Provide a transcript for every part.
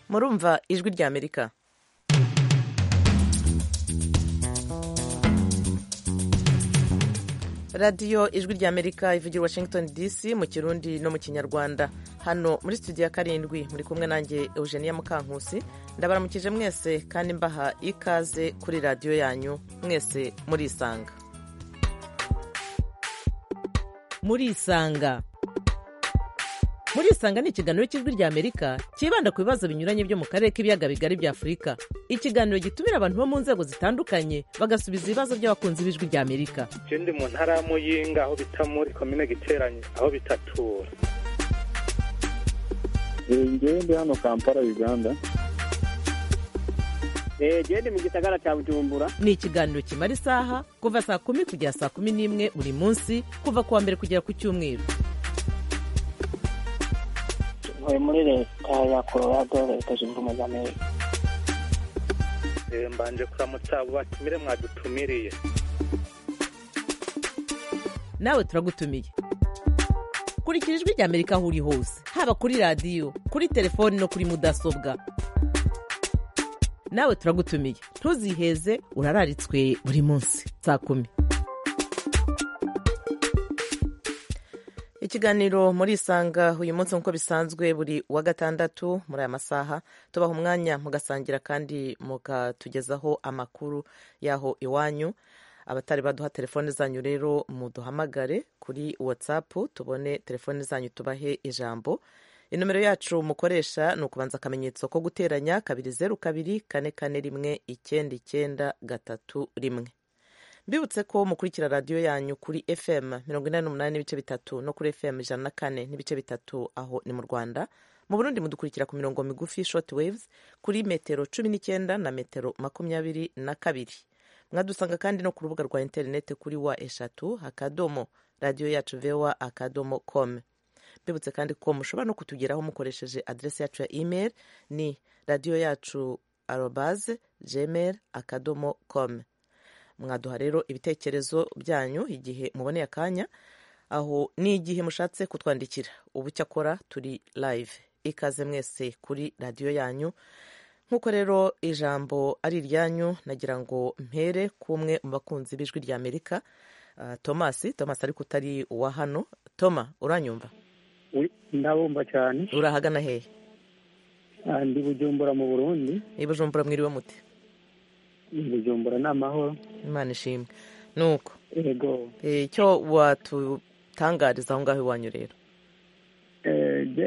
murumva ijwi rya amerika radiyo ijwi rya amerika ivugira washington dc mu kirundi no mu kinyarwanda hano muri studio ya karindwi muri kumwe nanjye eugenia mukankusi ndabaramukije mwese kandi mbaha ikaze kuri radiyo yanyu mwese murisanga murisanga murisanga ni ikiganiro cy'ijwi rya amerika cyibanda ku bibazo binyuranye byo mu karere k'ibiyaga bigari bya afurika ikiganiro gitumira abantu bo mu nzego zitandukanye bagasubiza ibibazo by'abakunzi b'ijwi rya amerika ikindi mu ntara ya muyinga aho bita muri komine giteranye aho bitatura ngewe ndi hano kampala uganda genda mu gisagara cya bujumbura ni ikiganiro kimara isaha kuva saa kumi kugera saa kumi n'imwe buri munsi kuva ku wa mbere kugera ku cyumweru ntuye muri leta ya colorado leta zunze ubumwe za amerika mbanje kuramutsa abo batumire mwadutumiriye nawe turagutumiye kurikira ijwi rya amerika aho uri hose haba kuri radiyo kuri telefoni no kuri mudasobwa nawe turagutumiye ntuziheze urararitswe buri munsi saa kumi ikiganiro muri isanga uyu munsi nk'uko bisanzwe buri wa gatandatu muri aya masaha tubaha umwanya mugasangira kandi mukatugezaho amakuru y'aho iwanyu abatari baduha telefone zanyu rero muduhamagare kuri watsapu tubone telefone zanyu tubahe ijambo inomero yacu mukoresha ni ukubanza akamenyetso ko guteranya kabiri zeru kabiri kane kane rimwe icyenda icyenda gatatu rimwe mbibutse ko mukurikira radiyo yanyu kuri fm mirongo inani n'umunani n'ibice bitatu no kuri fm ijana na kane n'ibice bitatu aho ni mu rwanda mu burundi mudukurikira ku mirongo migufi short waves kuri metero cumi n'icyenda na metero makumyabiri na kabiri mwadusanga kandi no ku rubuga rwa interineti kuri wa eshatu akadomo radiyo yacu vewa akadomo com mbibutse kandi ko mushobora no kutugeraho mukoresheje aderesi yacu ya email ni radiyo yacu arobaze gmail akadomo com mwaduha rero ibitekerezo byanyu igihe muboneye akanya aho ni igihe mushatse kutwandikira ubu cyakora turi live ikaze mwese kuri radiyo yanyu nk'uko rero ijambo ari iryanyu nagira ngo mpere k'umwe mu bakunzi b'ijwi rya amerika tomasi tomasi ariko utari uwa hano toma uranyumva ndabumva cyane urahagana hehe ndi bujumbura mu burundi ni bujumbura mwiriwe mute bujumbura ni amahoro imana ishimwe nuko yego icyo watutangariza aho ngaho iwanyu rero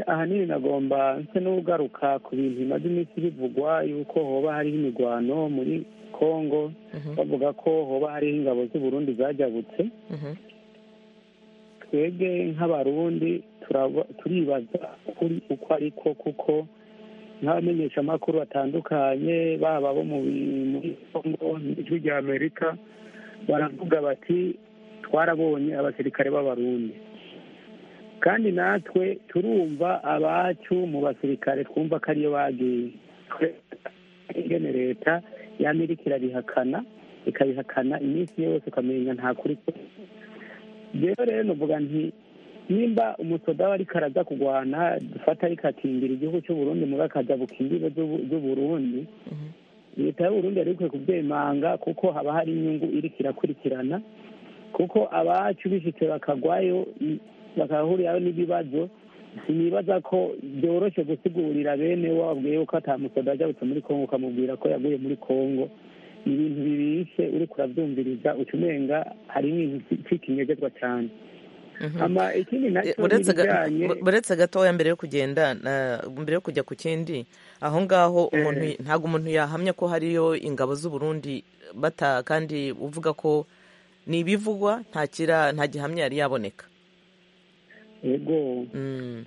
ahanini nagomba nse n'ugaruka ku bintu bimaze iminsi bivugwa yuko hoba hariho imirwano muri congo bavuga ko hoba hariho ingabo z'uburundi zajyabutse twebwe nk'abarundi turibaza kuri uko ariko kuko n'abamenyeshamakuru batandukanye baba bo muri congo n'ijwi rya amerika baravuga bati twarabonye abasirikare b'abarundi kandi natwe turumva abacu mu basirikare twumva ko ariyo bagiye ingene leta y'amerika irabihakana ikabihakana iminsi yose ukamenya nta kuri rero rero nuvuga nti nimba umusoda we ariko araza kurwana dufata ariko akimbira igihugu cy'uburundi muri akaza bukimbiwe z'uburundi leta y'uburundi yari ikwiye kubyemanga kuko haba hari inyungu iriko irakurikirana kuko abacu bishyitse bakagwayo bakahuriraho n'ibibazo sinibaza ko byoroshye gusigurira bene wabwiye ko atamusoda ajya muri kongo ukamubwira ko yaguye muri kongo ibintu bibishe uriko urabyumviriza uca umenga hari ibintu cy'ikinyegezwa cyane buretse gatoya mbere yo kugenda mbere yo kujya ku kindi aho ngaho umuntu ntabwo umuntu yahamya ko hariyo ingabo z'uburundi bata kandi uvuga ko ni ibivugwa nta gihamya yari yaboneka yego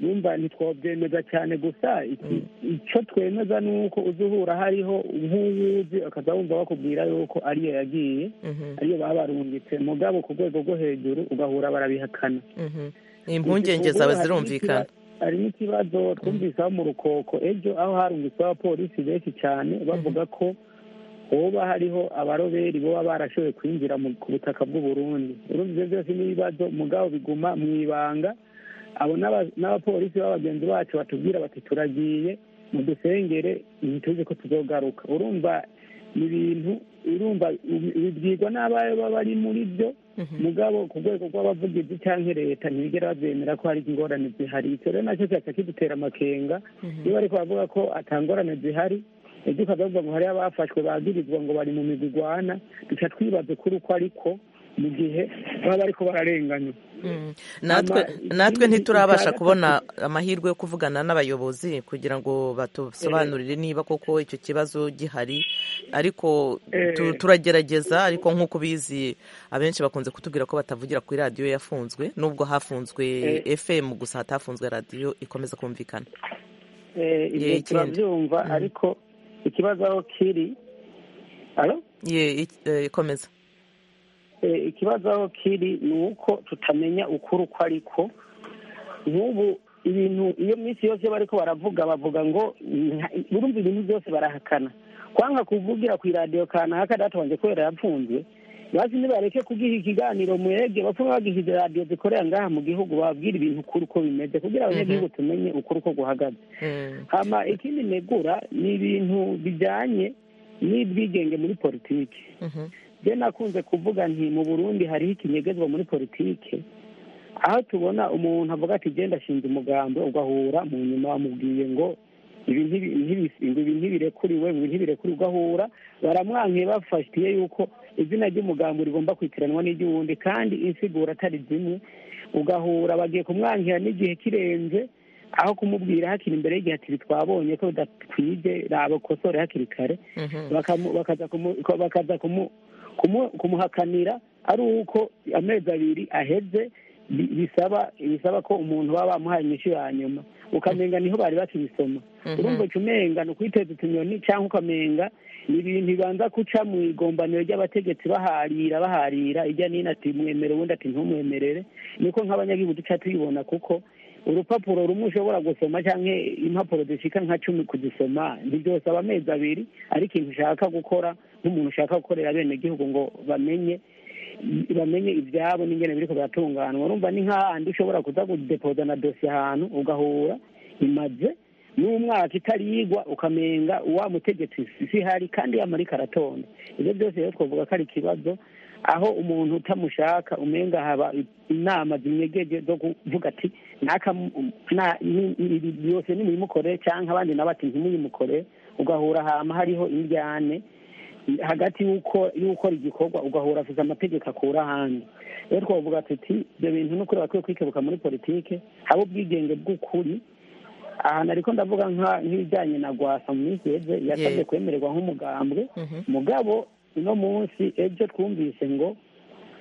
yumva ntitwabyemeza cyane gusa icyo twemeza ni uko uzuhura hariho nk'uwuzi akaza wumva bakubwira yuko ariyo yagiye ariyo baba barungitse mugabo ku rwego rwo hejuru ugahura barabihakana impungenge zawe zirumvikana hari n'ikibazo twumvisaho mu rukoko ejo aho harungitse abapolisi benshi cyane bavuga ko hoba hariho abaroberi baba barashoboye kwinjira ku butaka bw'uburundi urumva ibyo byose n'ibibazo mugabo biguma mu ibanga abo n'abapolisi b'abagenzi bacu batubwira bati turagiye mudusengere ntituzi ko tuzogaruka urumva ibintu urumva bibwirwa n'abayo baba bari muri byo mugabo ku rwego rw'abavugizi cyangwa leta ntibigera babyemera ko hari ingorane zihari icyo rero nacyo cyaca kidutera amakenga iyo bari kubavuga ko ata ngorane zihari ejo ukavuga ngo hariho abafashwe bagirizwa ngo bari mu migwi igwana duca twibaza ukuri uko ariko mu gihe baba bariko bararenganywa natwe ntiturabasha kubona amahirwe yo kuvugana n'abayobozi kugira ngo batusobanurire niba koko icyo kibazo gihari ariko turagerageza ariko nk'uko ubizi abenshi bakunze kutubwira ko batavugira kuri radiyo yafunzwe nubwo hafunzwe fm gusa hatafunzwe radiyo ikomeza kumvikana ibyo turabyumva ariko ikibazo aho kiri ikomeza ikibazo aho kiri ni uko tutamenya ukuri uko ariko nk'ubu ibintu iyo minsi yose bari ko baravuga bavuga ngo burumva ibintu byose barahakana kwanga kuvugira ku iradiyo kanaka data wanjye kubera yapfunzwe bazi ntibareke kugiha ikiganiro mwege bapfa bagize radiyo zikorera ngaha mu gihugu babwira ibintu ukuri uko bimeze kugira abanyagihugu tumenye ukuri uko guhagaze hama ikindi negura ni ibintu bijyanye n'ubwigenge muri politiki byo nakunze kuvuga nti mu burundi hariho ikinyegezwa muri politike aho tubona umuntu avuga ati genda ashinze umugambi ugahura mu nyuma bamubwiye ngo ibi ntibirekuriwe ibi ntibirekuriwe ugahura baramwankiye bafatiye yuko izina ry'umugambi rigomba kwitiranwa n'iry'uwundi kandi insigura atari zimwe ugahura bagiye kumwankira n'igihe kirenze aho kumubwira hakiri imbere y'igihe ati twabonye ko bidakwije rabakosore hakiri kare bakaza kumuhakanira ari uko amezi abiri aheze bisaba bisaba ko umuntu baba bamuhaye inyishu ya nyuma ukamenga niho bari bakibisoma urumva uca umenga ni ukwiteza utunyoni cyangwa ukamenga ni ibintu bibanza guca mu igombaniro ry'abategetsi baharira baharira ijya n'ino ati mwemere ubundi ati ntumwemerere niko nk'abanyagihugu duca tubibona kuko urupapuro rumwe ushobora gusoma cyangwa impapuro zishika nka cumi kuzisoma ntibyosaba amezi abiri ariko ikintu ushaka gukora nk'umuntu ushaka gukorera abenegihugu ngo bamenye bamenye ibyabo n'ingene biriko biratunganwa urumva ni nk'ahandi ushobora kuza kudepoza na dosiye ahantu ugahura imaze n'umwaka itarigwa ukamenga wa mutegetsi si hari kandi yamarika aratonda ibyo byose rero twavuga ko ari ikibazo aho umuntu utamushaka umenga haba inama zinyegeje zo kuvuga ati ibi byose nimuyimukorere cyangwa abandi nabo ati ntimuyimukorere ugahura hama hariho indyane hagati y'uko y'ukora igikorwa ugahura afite amategeko akura ahandi rero twavuga tuti ibyo bintu ni ukuri bakwiye kwikebuka muri politike haba ubwigenge bw'ukuri ahantu ariko ndavuga nk'ibijyanye na gwasa mu minsi yeze yasabye kwemererwa nk'umugambwe mugabo uno munsi ejo twumvise ngo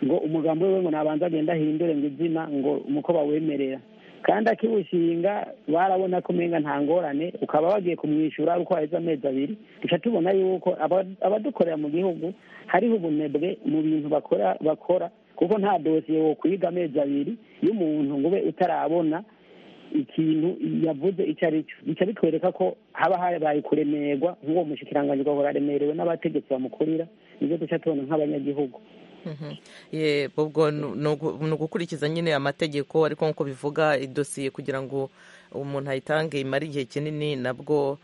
ngo umugambwe we ngo nabanza agenda ahindure ngo izina ngo nuko bawemerera kandi akiwushinga barabona ko umenga nta ngorane ukaba bagiye kumwishyura uko haheze amezi abiri duca tubona yuko abadukorera mu gihugu hariho ubunebwe mu bintu bakora bakora kuko nta dosiye wokwiga amezi abiri y'umuntu ngo ube utarabona ikintu yavuze icyo ari cyo bica bitwereka ko haba habaye kuremerwa nk'uwo mushikiranganji ugahora aremerewe n'abategetsi bamukurira nibyo duca tubona nk'abanyagihugu ubwo ni ugukurikiza nyine amategeko ariko nk'uko bivuga idosiye kugira ngo umuntu ayitange imare igihe kinini nabwo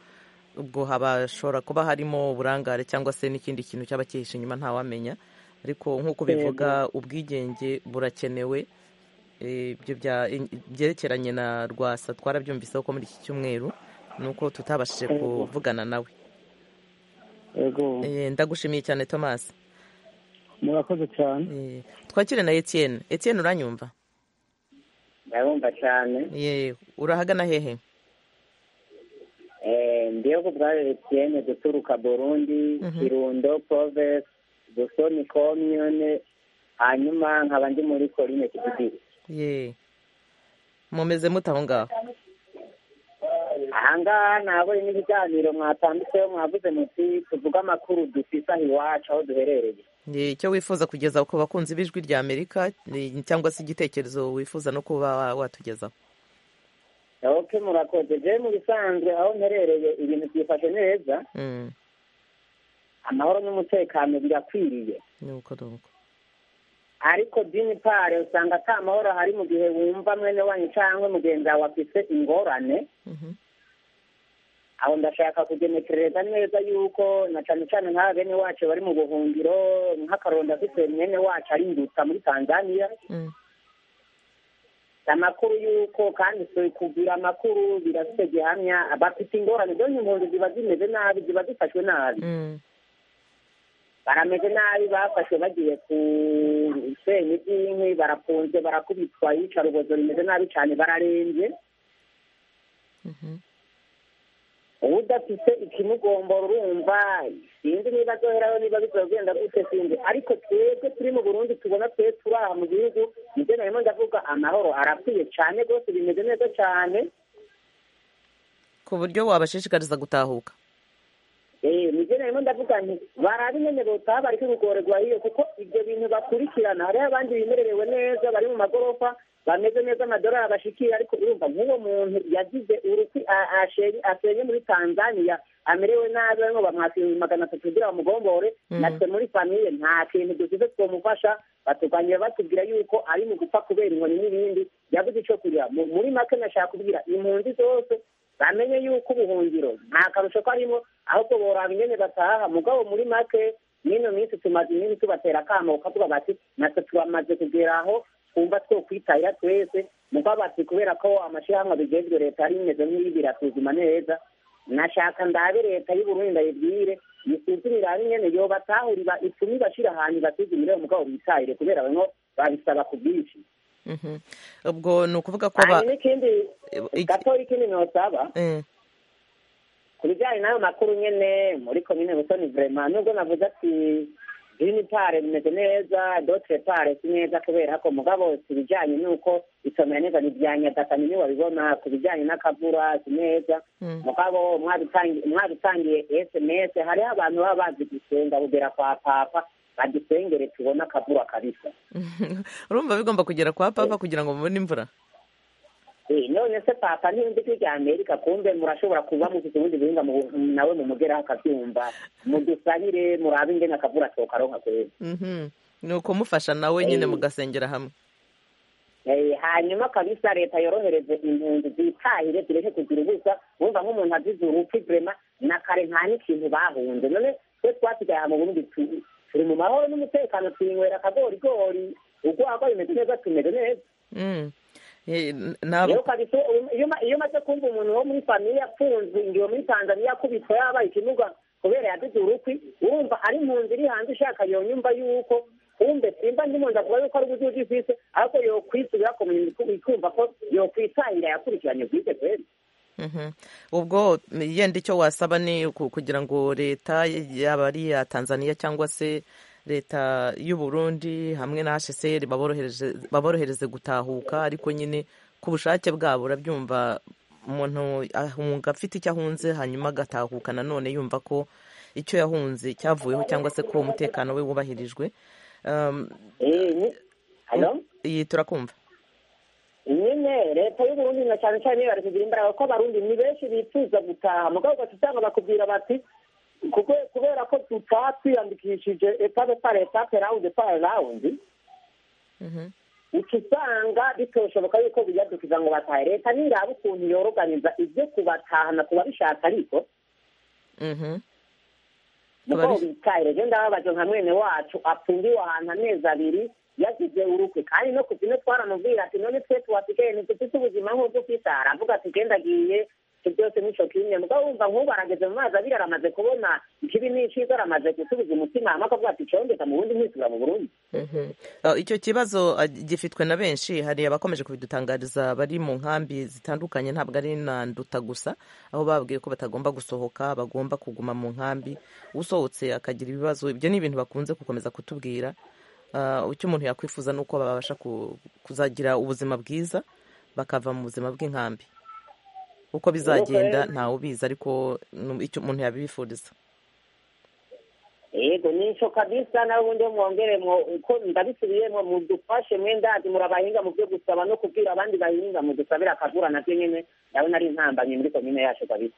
ubwo habashobora kuba harimo uburangare cyangwa se n'ikindi kintu cyaba cyihishe inyuma ntawamenya ariko nk'uko bivuga ubwigenge burakenewe ibyo byerekeranye na rwasa twarabyumviseho ko muri iki cyumweru ni uko tutabashije kuvugana nawe ndagushimiye cyane thomas murakoze cyane twakire na Etienne Etienne uranyumva ndabumva cyane urahagana hehe ndiyo ku bwawe Etienne guturuka burundi kirundo pove dusoni komyune hanyuma nkaba ndi muri korine kididiri mumeze mute aho ngaho ahangaha ntabwo ni ibiganiro mwatambitseho mwavuze muti tuvuge amakuru dufise aho iwacu aho duherereye icyo wifuza kugeza ku bakunzi b'ijwi rya amerika cyangwa se igitekerezo wifuza no kuba watugezaho oke murakoze je mu bisanzwe aho mperereye ibintu byifashe neza amahoro n'umutekano birakwiriye nuko nuko ariko dini pare usanga ata mahoro hari mu gihe wumva mwene wanyu cyangwa mugenzi wawe afise ingorane aho ndashaka kugenekereza neza yuko na cyane cyane nka bene wacu bari mu buhungiro nk'akaronda afite mwene wacu ari ingutsa muri tanzania amakuru y'uko kandi kugira amakuru birafite gihamya bafite ingorane dore impunzi ziba zimeze nabi ziba zifashwe nabi barameze nabi bafashwe bagiye ku senya iby'inkwi barafunze barakubitwa iyicarubozo rimeze nabi cyane bararembye udafite ikimugombora urumva sinzi niba azoheraho niba bizogenda gute sinzi ariko twebwe turi mu burundi tubona twe turi aha mu gihugu nibyo narimo ndavuga amahoro arakwiye cyane rwose bimeze neza cyane ku buryo wabashishikariza gutahuka nibyo narimo ndavuga nti barabimenye botaha bari kubigorerwa iyo kuko ibyo bintu bakurikirana hariho abandi bimererewe neza bari mu magorofa bameze neza amadolari abashikiye ariko urumva nk'uwo muntu yagize urukwi asenye muri tanzania amerewe nabi barimo bamwakira magana atatu kugira bamugombore natwe muri famiye nta kintu dusize twamufasha batuganira batubwira yuko ari mu gupfa kubera inkoni n'ibindi yabuze icyo kurya muri make nashaka kubwira impunzi zose bamenye yuko ubuhungiro nta karusho karimo ahubwo boraba ingene bataha mugabo muri make n'ino minsi tumaze iminsi tubatera akamuka tuba bati natwe tubamaze kugera aho twumva two kwitahira twese muko bati kubera ko amashyirahamwe abigenzwe leta yari imeze nk'iyi birasuzuma neza nashaka ndabe leta y'uburundi ndayibwire isuzumire aho nyene yo batahurira icumi bashira ahantu basuzumire umugabo bitahire kubera bamwe babisaba ku bwinshi ubwo ni ukuvuga ko hanyuma n'ikindi gatoya ikindi ntosaba ku bijyanye n'ayo makuru nyene muri komine busoni vrema nubwo navuze ati green pare bimeze neza dotre pare si neza kubera ko mugabo ibijyanye n'uko isomera neza ntibyanyagatanye niwe wabibona ku bijyanye n'akavura si neza mugabo mwabitangiye sms hariho abantu baba bazi gusenga kugera kwa papa badusengere tubone akavura kabisa urumva bigomba kugera kwa papa kugira ngo mubone imvura none se papa ntiyumva ijwi rya amerika kumbe murashobora kuba mufite ubundi buhinga nawe mumugeraho akabyumva mudusabire murabe ingene akavura tokaronka kweza ni ukumufasha nawe nyine mugasengera hamwe hanyuma kabisa leta yorohereze impunzi zitahire zireke kugira ubusa wumva nk'umuntu azize urupfu vrema na kare nta n'ikintu bahunze none twe twasigaye aha mu burundi turi mu mahoro n'umutekano twinywera akagorigori urwagwa bimeze neza tumeze neza ntabwo iyo umaze kumva umuntu wo muri famiye afunzwe ingiwe muri tanzania akubitwa yabaye ikimuga kubera yaduze urukwi urumva ari impunzi iri hanze ishaka yonyumva yuko kumbe simba ndimunda kuba yuko ari ubuduzi ifise ariko yokwisubira ku minsi ikumva ko yokwitahira yakurikiranye bwite kweli ubwo yenda icyo wasaba ni kugira ngo leta yaba ari iya tanzania cyangwa se leta y'uburundi hamwe na hsr baborohereze gutahuka ariko nyine ku bushake bwabo urabyumva umuntu ahunga afite icyo ahunze hanyuma agatahuka nanone yumva ko icyo yahunze cyavuyeho cyangwa se ko umutekano we wubahirijwe iyi turakumva nyine leta y'uburundi na cyane cyane bari kugira imbaraga ko abarundi ni benshi bifuza gutaha mugabo ugahita usanga bakubwira bati kubera ko tutaha twiyandikishije etape par etape rawundi par rawundi uca usanga bitoshoboka yuko biyadukiza ngo batahe leta niraba ukuntu yoroganiza ibyo kubatahana kubabishaka ariko mugabo bitahire rero ndababaje nka mwene wacu apfundiwe ahantu amezi abiri yagize urukwe kandi no ku bino twaramubwira ati none twe tuwasigaye ntidufite ubuzima nk'ubwo ufite aravuga ati genda agiye byose n'icyo kimwe mugabo wumva nk'ubu arageze mu mazi abiri aramaze kubona ikibi n'icyiza aramaze gusubiza umutima hamwe akavuga ati cyombeka mu bundi nkwisubira mu burundi icyo kibazo gifitwe na benshi hari abakomeje kubidutangariza bari mu nkambi zitandukanye ntabwo ari nanduta gusa aho babwiye ko batagomba gusohoka bagomba kuguma mu nkambi usohotse akagira ibibazo ibyo ni ibintu bakunze gukomeza kutubwira icyo umuntu yakwifuza ni uko babasha kuzagira ubuzima bwiza bakava mu buzima bw'inkambi uko bizagenda ntawe ubizi ariko icyo umuntu yabifuriza yego n'icyo kabisa nawe ubundi mwongeremo uko ndabisubiyemo mudufashe ndazi murabahinga mu byo gusaba no kubwira abandi bahinga mudusabire akagura nabyo nyine ndabona ari intambanyi muri komine yacu kabisa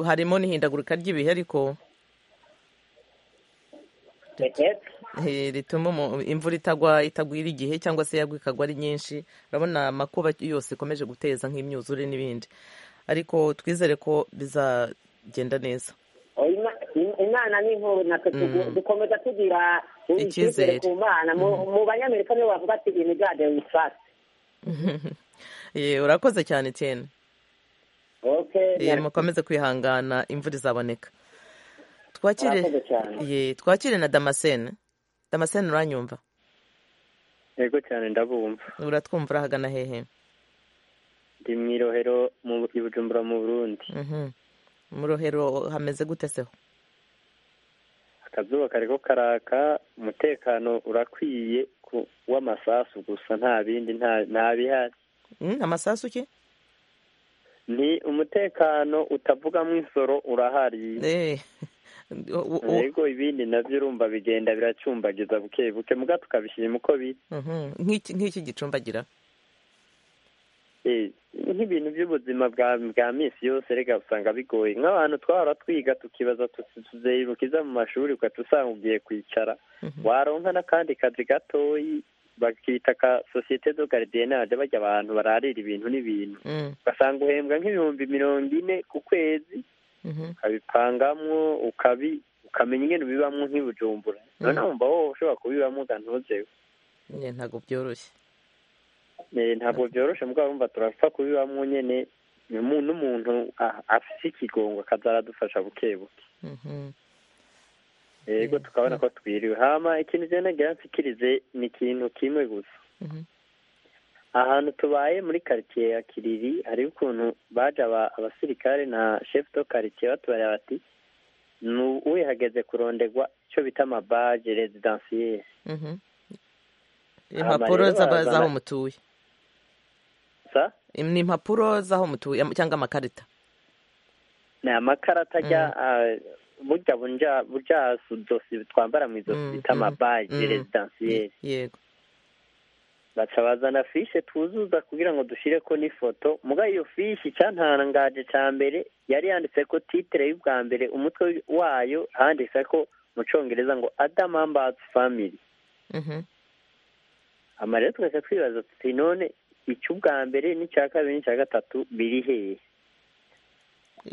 harimo n'ihindagurika ry'ibihe ariko rituma imvura itagwa itagwira igihe cyangwa se yagwa ikagwa ari nyinshi urabona amakuba yose ikomeje guteza nk'imyuzure n'ibindi ariko twizere ko bizagenda neza Ima- im- imana ni nkuru natwe tugu- dukomeza tugira Icyizere. icyizere ku mana Mu- mu banyamerika nibo bavuga ati ibintu bya dewi fasi Eh, urakoze cyane tiyeni Eh, okay mukomeze kwihangana imvura izaboneka twakire Murakoze cyane. ye twakire na damascene damascene uranyumva yego cyane ndabumva uratwumva urahagana hehe ndi mu irohero mu i bujumbura mu burundi Mhm. mu rohero hameze gute seho akazuba kariko karaka umutekano urakwiye ku- w'amasasu gusa nta bindi nta- nta bihari Mm, amasasu ki ni umutekano utavugamwo insoro urahari Eh, u- u- yego ibindi navyo urumva bigenda biracumbagiza buke buke muga tukabishima uko biri Mhm. Nk'iki- nk'iki gicumbagira Eh, nk'ibintu by'ubuzima bwa bwa minsi yose reka usanga bigoye nk'abantu twahora twiga tukibaza tuti tuzerukiza mu mashuri ugahita usanga ugiye kwicara waronka n'akandi kazi gatoyi bakita ka sosiyete do garidiyanaje barya abantu bararira ibintu n'ibintu Mm, ugasanga uhembwa nk'ibihumbi mirongo ine ku kwezi mhm. ukabipangamwo ukabi ukamenya ingene ubibamwo nk'ibujumbura noneho wumva wowe ushobora kubibamwo ugantuzewe Eh, ntabwo byoroshye Eh, ntabwo byoroshe mugabo wumva turapfa kubibamwo nyene Umu- n'umuntu a- afise ikigongo akaza aradufasha buke buke Mhm. yego tukabona ko twiriwe hama ikintu je nagira nsikirize ni ikintu kimwe gusa Mhm. ahantu tubaye muri quartier ya kiriri hariho ukuntu baje aba- abasirikare na chef de quartier batubarira bati "Nu- wihageze kurondegwa ico bita amabaje residentiel Mhm. rero impapuro z'aba- barazana- z'aho mutuye sa Im- ni impapuro z'aho mutuye am- cyangwa amakarita ni amakarata ajya burya bunja burya ududosi twambara mu izosi Mm, bita mm, amabaje mm. residentiel yego baca bazana fishe twuzuza kugira ngo dushyire ko n'ifoto muga iyo fishe icyantangaje cya mbere yari yanditse ko titire y'ubwa mbere umutwe wayo handitse ko mu cyongereza ngo adam ambats family Mhm. ama rero tugahita twibaza tuti none icy'ubwa mbere n'icya kabiri n'icya gatatu biri hehe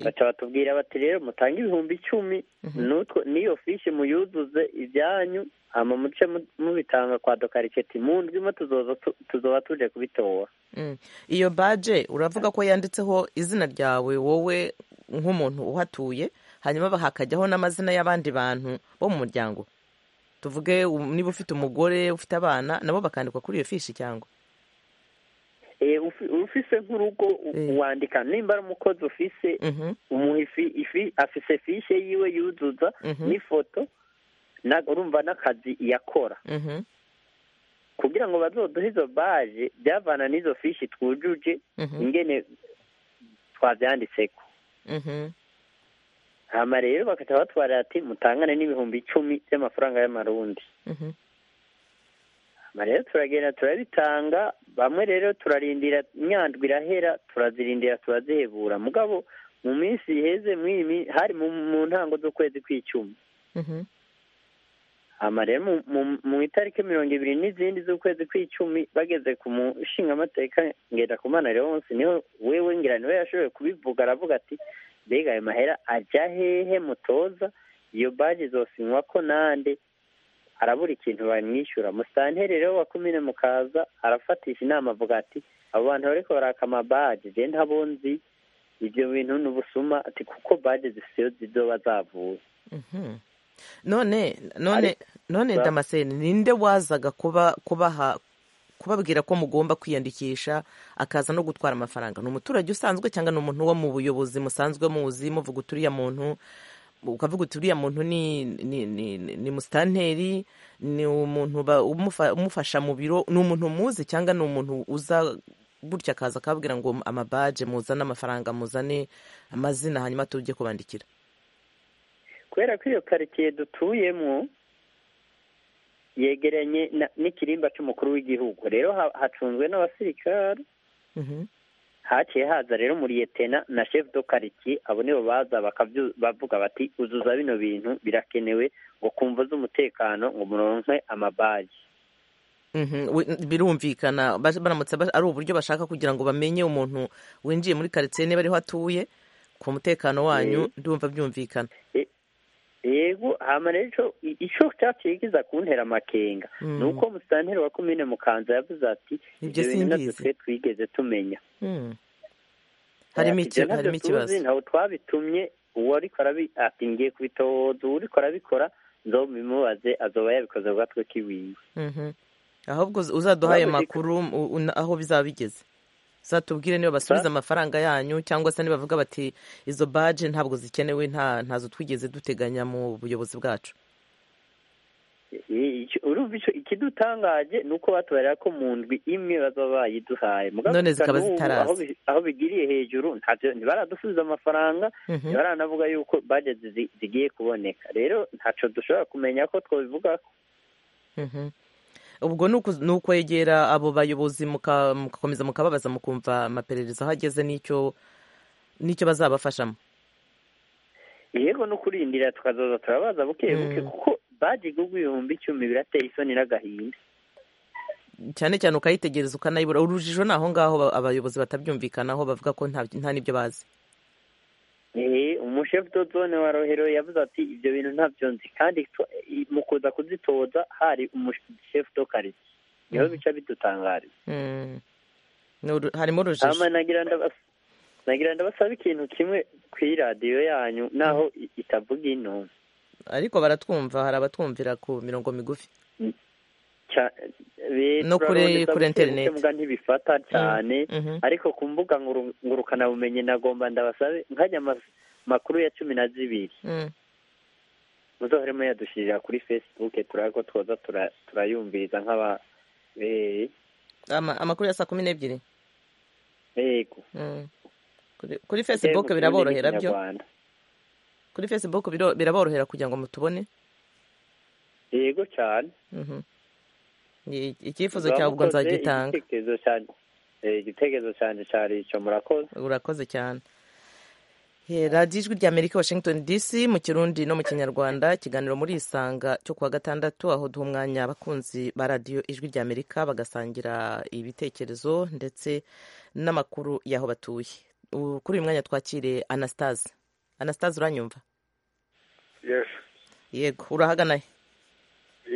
baca batubwira bati rero mutange ibihumbi icumi n'utwo n'iyo fishi muyuzuze ibyanyu hama muce mu- mubitanga kwa dokariketi mu ndwimo tuzoza tu- tuzoba tuje kubitora Mm. iyo baje uravuga ko yanditseho izina ryawe wowe nk'umuntu uhatuye hanyuma hakajyaho n'amazina y'abandi bantu bo mu muryango tuvuge u- niba ufite umugore ufite abana nabo bakandikwa kuri iyo fishi cyangwa Eh, ufi- ufise nk'urugo u- Eh. wandika nimba ari umukozi ufise Mhm. umuntu ifi- ifi- afise fishe yiwe yuzuza Mhm. n'ifoto na- urumva n'akazi yakora Mhm. kugira ngo bazoduhe izo baje byavana n'izo fishi twujuje Mhm. ingene twabyanditseko Mhm. hama rero bakaca batwara ati mutangane n'ibihumbi icumi by'amafaranga y'amarundi Mhm. hama rero turagenda turabitanga bamwe rero turarindira imyandwi irahera turazirindira turazihebura mugabo mu minsi iheze mw'iyi mi- hari mu, mu ntango z'ukwezi kw'icumi Mhm. hama rero mu, mu, mu itariki mirongo ibiri n'izindi z'ukwezi kw'icumi bageze ku mushingamateka ngendakumana leonse niho wewe ngira niwe yashoboye kubivuga aravuga ati mbega ayo mahera ajya hehe mutoza iyo baji izosinywa ko nande arabura ikintu bamwishyura musantere rero wa kumine mukaza arafatisha inama avuga ati abo bantu bariko baraka amabaji je ntabo nzi ibyo bintu ni ubusuma ati kuko baji zisiyo zizoba zavuye Mhm. none none Ariko- none Ba- damascene ninde wazaga kuba kubaha kubabwira ko mugomba kwiyandikisha akaza no gutwara amafaranga ni umuturage usanzwe cyangwa ni umuntu wo mu buyobozi musanzwe muzi muvuga uti uriya muntu ukavuga uti uriya muntu ni ni ni, ni, ni musitanteri ni umuntu ba- umufa- umufasha mu biro ni umuntu muzi cyangwa ni umuntu uza gutya akaza akababwira ngo amabaje muzane amafaranga muzane amazina hanyuma tujye kubandikira kubera ko iyo karitsiye dutuyemo yegeranye na- n'ikirimba cy'umukuru w'igihugu rero ha- hacunzwe n'abasirikare Mhm. haciye haza rero muriyetena na chef do quartier abo nibo baza bakabyu- bavuga bati uzuza bino bintu birakenewe ngo kumva z'umutekano ngo muronke amabaji Mhm, we- birumvikana bas- baramutse bas- ari uburyo bashaka kugira ngo bamenye umuntu winjiye muri karitsiye niba ariho atuye ku mutekano wanyu ndumva byumvikana yego hama rero ico- i- ico cyaciye kiza kuntera amakenga Mm. ni uko musitanteri wa komine mukanza yavuze ati Ibyo "Ibyo bintu ntabyo simbizi." twe twigeze tumenya Hmm. harimo Ati, iki- "Ibyo ntabyo harimo tuzi, ikibazo ntawe twabitumye uwariko arabi ati ngiye kubitoza uwariko arabikora nzobimubaze azoba yabikoze bwa twe kiwiwe Mhm. ahubwo uz- uzaduhaye Urabizi- amakuru u- u- aho bizaba bigeze uzatubwire niba basubiza amafaranga yanyu cyangwa se nibavuga bati izo baje ntabwo zikenewe nta ntazo twigeze duteganya mu buyobozi bwacu I- ico- urumva ico ikidutangaje ni uko batubarira ko mu ndwi imwe bazoba bayiduhaye Mugabo None gusa zikaba n'ubu zitaraza. aho bi- aho bigiriye hejuru ntabyo ntibaradusubiza amafaranga Mhm. ntibaranavuga yuko bajeti zi- zigiye kuboneka rero ntaco dushobora kumenya ko twabivuga Mhm. ubwo ni uku- ni ukwegera abo bayobozi muka- mugakomeza mukababaza mukumva amaperereza aho ageze n'icyo n'icyo bazabafashamo yego no kurindira tukazoza turabaza buke buke Mm. kuko baji igugwa ibihumbi icumi birateye isoni n'agahinda cyane cyane ukayitegereza ukanayibura urujijo ni aho ngaho ba- abayobozi batabyumvikanaho bavuga ko nta nta n'ibyo bazi Eh, umushefu dozone wa rohero yavuze ati ibyo bintu ntabyo nzi kandi twa- i- mu kuza kuzitoza hari umushefu do karitsiye niho bica bidutangariza Mhm. Ni uru- harimo hama urujijo nagira ndabas- nagira ndabasaba ikintu kimwe ku iradiyo yanyu naho i- itavuga intumwa ariko baratwumva hari abatwumvira ku mirongo migufi Cya- be- No kuri- kuri turarondeza buke buke internet. muga ntibifata cyane mhm. ariko ku mbuga nguru- ngurukanabumenyi nagomba ndabasabe nkajya ama- makuru ya cumi na zibiri Mm. muzohoremo yadushyirira kuri facebook turabe ko twoza tura- turayumviriza nk'aba eh, Ama- amakuru ya saa kumi n'ebyiri yego Mm. Kuri- kuri Ujye mu facebook kirimi biraborohera byo n'ikinyarwanda. kuri facebook biro- biraborohera kugira ngo mutubone yego cyane Mhm. Ni- icyifuzo Muba cyawe ubwo mukoze nzagitanga igitekerezo cyanjye eh, igitekerezo cyanjye cyari icyo murakoze urakoze cyane Eh, radiyo ijwi rya amerika washington dc mu kirundi no mu kinyarwanda ikiganiro muri isanga cyo kuwa gatandatu aho duha umwanya abakunzi ba radiyo ijwi rya amerika bagasangira ibitekerezo ndetse n'amakuru y'aho batuye U- kuri uyu mwanya twakire anastase anastase uranyumva yes yego urahagana he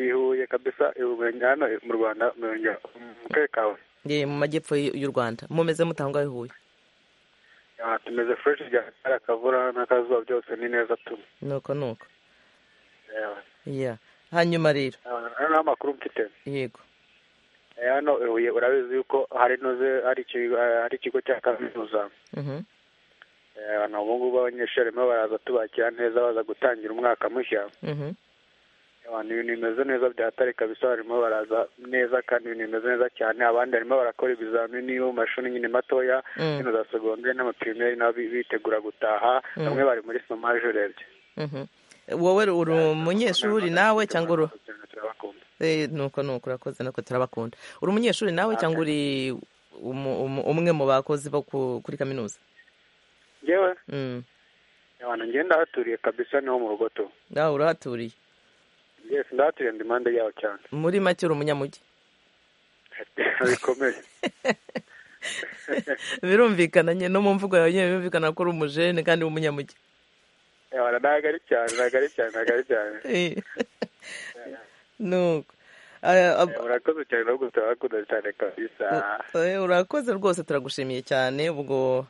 ihuye kabisa umurenge hano mu rwanda umurenge mu karere kawe Ye, mu majyepfo y- y'u rwanda mumeze mutangwa huye Ah, tumeze fureshi ryakara akavura n'akazuba byose ni neza tu nuko nuko Yeah. Yeah. hanyuma rero Ah, hano nta makuru mfite yego Eh, hano i Huye urabizi yuko hari noze hari ikigo eh, hari ikigo cya kaminuza Mhm. Eh, abantu ubu ngubu abanyeshuri barimo baraza tubakira neza baza gutangira umwaka mushya Mhm. abantu ibintu bimeze neza byatare kabisa barimo baraza neza kandi ibintu bimeze neza cyane abandi barimo barakora ibizamini yo mu mashuri nyine matoya Mm. hino za segonderi n'amaprimeri nabo bi- bitegura gutaha Mm. bamwe bari muri somaje urebye Mhm. wowe uri umunyeshuri nawe cyangwa uru turabakunda Eh, nuko nuko urakoze nuko turabakunda uri umunyeshuri nawe cyangwa uri umu- umu- umwe mu bakozi bo ku- kuri kaminuza ngewe Mm. abantu ngewe ndahaturiye kabisa niho mu rugo tu nawe urahaturiye ngewe sindahaturiye ndi impande yaho cyane muri make uri umunyamujyi bikomeye birumvikana nyine no mu mvugo yawe nyine birumvikana ko uri umujene kandi uri umunyamujyi abantu ntabwo ari cyane ntabwo ari cyane ntabwo ari cyane Eh. nuko Ah, ab- Eh, murakoze cyane no gutabakunda cyane kabisa Eh, urakoze rwose turagushimiye cyane ubwo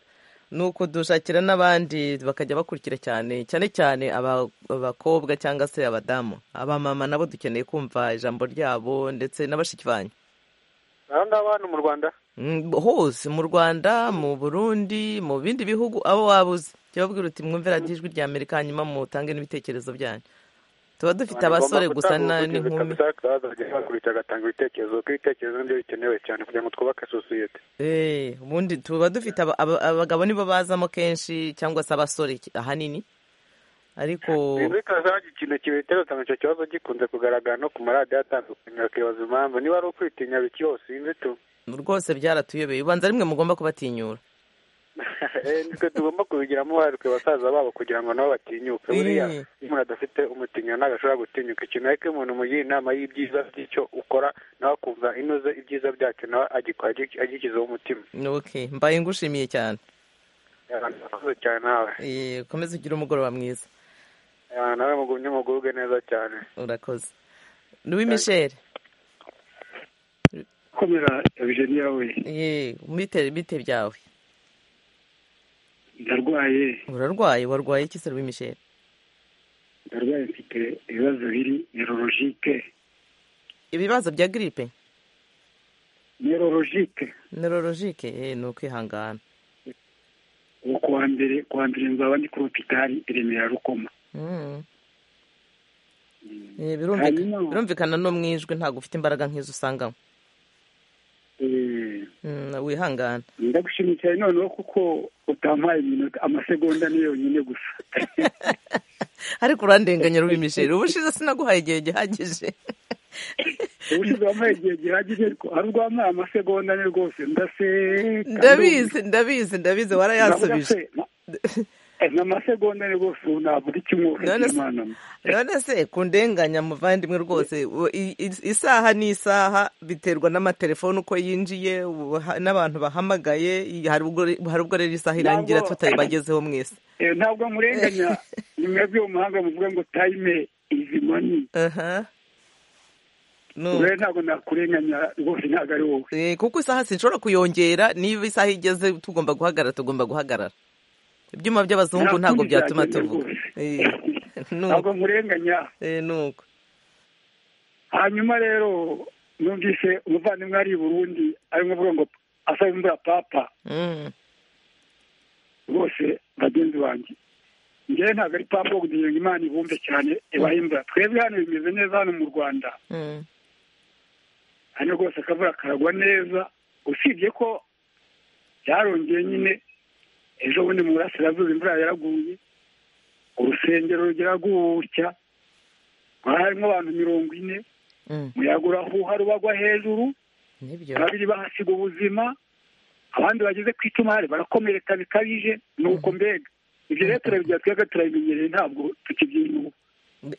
ni ukudushakira n'abandi bakajya bakurikira cyane cyane cyane aba- abakobwa cyangwa se abadamu abamama nabo dukeneye kumva ijambo ryabo ndetse na bashiki banyu aho ngaho hano mu rwanda Mm, hose mu rwanda mu burundi mu bindi bihugu abo wabuze jya ubabwira uti mwumve radiyo ijwi rya amerika hanyuma mutange n'ibitekerezo byanyu tuba dufite abasore gusa na- n'inkumi bakubita agatanga ibitekerezo kuko ibitekerezo nibyo bikenewe cyane kugira ngo twubake sosiyete Eh, ubundi tuba dufite aba- aba- abagabo nibo bazamo kenshi cyangwa se abasore ki- ahanini ariko inzikazi hari ikintu kibiteretse icyo kibazo gikunze kugaragara no ku maradiyo atandukanye bakibaza impamvu niba ari ukwitinya biki yose inzitu rwose byaratuyobeye ubanza rimwe mugomba kubatinyura nitwe tugomba kubigiramo uruhare twe basaza babo kugira ngo nabo batinyuke buriya Eh. iyo umuntu adafite umutinya ntabwo ashobora gutinyuka ikintu ariko iyo umuntu umugira inama y'ibyiza by'icyo ukora nawe akumva inoze ibyiza byacyo nawe agikora agi- agishyizeho umutima Okay, mbaye ngushimiye cyane abantu bakoze cyane nawe Eh, komeza ugire umugoroba mwiza Eh, nawe mugumye mugubwe neza cyane urakoze Louis Michel komera evgenia we eh, bite bite byawe ndarwaye urarwaye warwaye iki se Louis Michel ndarwaye mfite ibibazo biri nerorogike ibibazo bya gripe nerorogike neurologique eh, ni ukwihangana ubu ku wa mbere ku wa mbere nzaba ndi kuri hopitali i remera rukoma Mm. Eh, birumvika- Hanyuma- birumvikana no mu ijwi ntabwo ufite imbaraga nk'izo usanganywe Eh, Mm, wihangana ndagushimiye cyane noneho kuko utampaye iminota amasegonda ni yonyine gusa ariko urandenganya Louis Michel ubushize sinaguhaye igihe gihagije ubushize wampaye igihe gihagije ariko hari ubwo wampaye amasegonda ni rwose ndaseka ndabizi ndabizi ndabizi warayansubije ni amasegonda ni rwose ubu ntabura icyo umwuka None se- cy'imana none se kundenganya muvandimwe rwose u- i- i- isaha ni isaha biterwa n'amatelefoni uko yinjiye ubuha- n'abantu bahamagaye i- hari ubwo hari ubwo rero isaha irangira Ntabwo- tutayibagezeho mwese Eh, ntabwo murenganya ni mwebwe mu mahanga muvuga ngo time is money aha Nu- rero ntabwo nakurenganya rwose ntabwo ari wowe eh, kuko isaha sinshobora kuyongera niba isaha igeze tugomba guhagarara tugomba guhagarara ibyuma by'abazungu Nta ntabwo kundi byatuma byagenda tuvuga rwose. Eh, ntabwo nuko nkurenganya eh, nuko hanyuma rero numvise umuvandimwe ari i burundi arimo avuga ngo asaba imvura papa Mm. rwose bagenzi banjye ngewe ntabwo ari papa wo kugira ngo imana ibumve cyane ibahimba twebwe hano bimeze neza hano mu rwanda Mm. hano rwose akavura karagwa neza usibye ko byarongeye nyine ejo bundi mu burasirazuba imvura yaraguye urusengero rugera gutya hari harimo abantu mirongo ine Mm. umuyaga urahuha rubagwa hejuru nibyo babiri bahasiga ubuzima abandi bageze ku itumari barakomereka bikabije nuko mbega ibyo rero turabigira twebwe turabimenyereye ntabwo tukibyinuba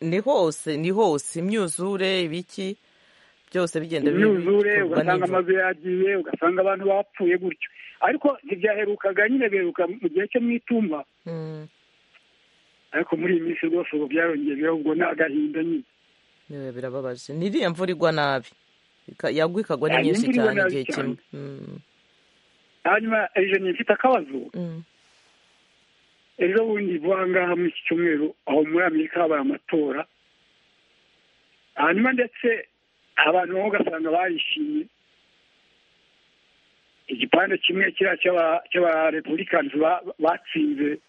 ni hose ni hose imyuzure ibiki byose bigenda bi- imyuzure bikorwa ugasanga n'inzu. amazu yagiye ugasanga abantu bapfuye gutyo ariko ntibyaherukaga nyine biheruka mu gihe cyo mu itumba Mm, ariko muri iyi minsi rwose ubu byarongeye birahubwo ni agahinda nyine eh, birababaje n'iriya mvura igwa nabi Ika- yagwa ikagwa ni Ah, nyinshi imvura igwa cyane nabi igihe cyane. kimwe Mm, hanyuma ejo ni mfite akabazo mm, ejo bundi vuba ngaha muri iki cyumweru aho muri amerika habaye amatora hanyuma ndetse abantu bamwe ugasanga barishimye igipande kimwe kiriya cy'aba- cy'abarepubulikani ba- batsinze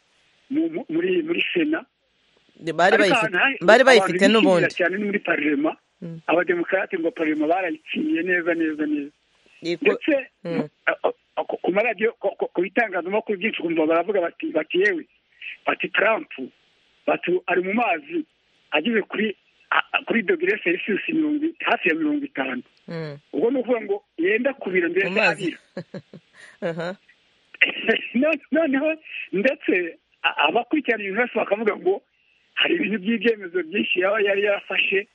mu- mu- muri muri sena bari Ariko bayifite ahantu hari- bari abantu bayifite bishimira n'ubundi cyane ni muri parlema Mm. abademokarate ngo parlema barayitsindiye neza neza neza Iko- ndetse Mm. a- a- ku- ku maradiyo ku- ku- ku bitangazamakuru byinshi ukumva baravuga bati bati yewe bati trump bati ari mu mazi ageze kuri a- a- kuri dogere selisiyusi mirongo i- hafi ya mirongo itanu Mm, ubwo ni ukuvuga ngo yenda kubira mu mbese mazi abira Aha, None- noneho ndetse a- abakurikirana ibintu bose bakavuga ngo hari ibintu by'ibyemezo byinshi yaba yari yarafashe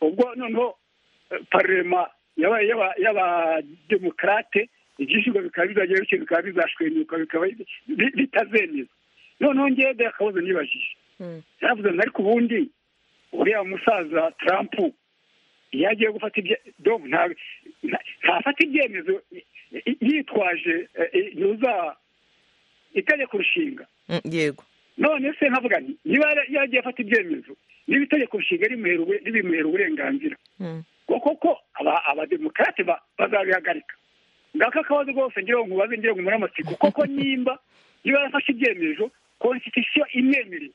ubwo noneho eh, parlema yaba yaba- y'abademokarate ibyishyurwa bikaba bizajya bityo bikaba bizashwenyuka bikaba bi- bitazemeza noneho ngewe de akabazo nibajije mm, yaravuze ngo ariko ubundi uriya musaza trump iyo agiye gufata ibye dog nta- nta- ntafata ibyemezo y- y- yitwaje eh, eh, yuza itegeko nshinga mm, yego none se nkavuga nti niba yara- yagiye afata ibyemezo niba itegeko nshinga rimuhera ube- ribimuhera uburenganzira Mm, ngo koko aba- abademokarate ba- bazabihagarika ngaka akabazo rwose ngira ngo nkubaze ngira ngo umare amatsiko koko nimba niba yarafashe ibyemezo konstitusiyo imwemereye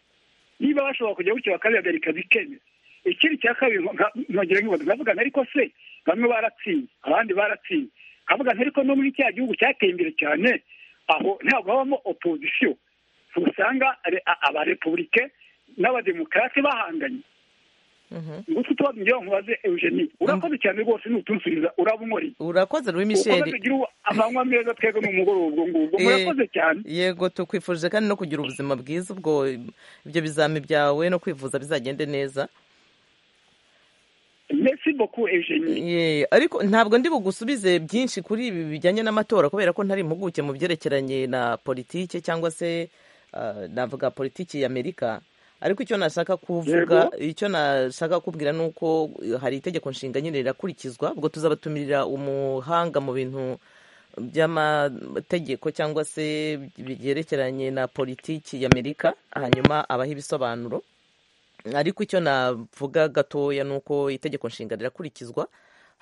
niba bashobora kujya gutyo bakabihagarika bikemeza ikindi cya kabiri nka- nkongera nkibaza nkavuga nti ariko se bamwe baratsinze abandi baratsinze nkavuga nti ariko no muri cya gihugu cyateye imbere cyane aho ntabwo habamo opozisiyo usanga abarepublike n'abademokarate bahanganye gusa utubazo ngewe nkubaze eugenie urakoze cyane rwose n'utunsubiza uraba unkori urakoze ruri ukomeze misheri ugire amanywa meza twebwe n'umugoroba ubwo ngubwo Eh. murakoze cyane yego tukwifurije kandi no kugira ubuzima bwiza ubwo ibyo bizami byawe no kwivuza bizagende neza merci beaucoup eugenie Ye, ariko ntabwo ndi bugusubize byinshi kuri ibi bijyanye n'amatora kubera ko ntari impuguke mu byerekeranye na politike cyangwa se ah, navuga politiki ya amerika ariko icyo nashaka kuvuga icyo nashaka kubwira ni uko eh, hari itegeko nshinga nyine rirakurikizwa ubwo tuzabatumirira umuhanga mu bintu by'amategeko cyangwa se byerekeranye na politiki ya amerika hanyuma abaha ibisobanuro ariko icyo navuga gatoya ni uko itegeko nshinga rirakurikizwa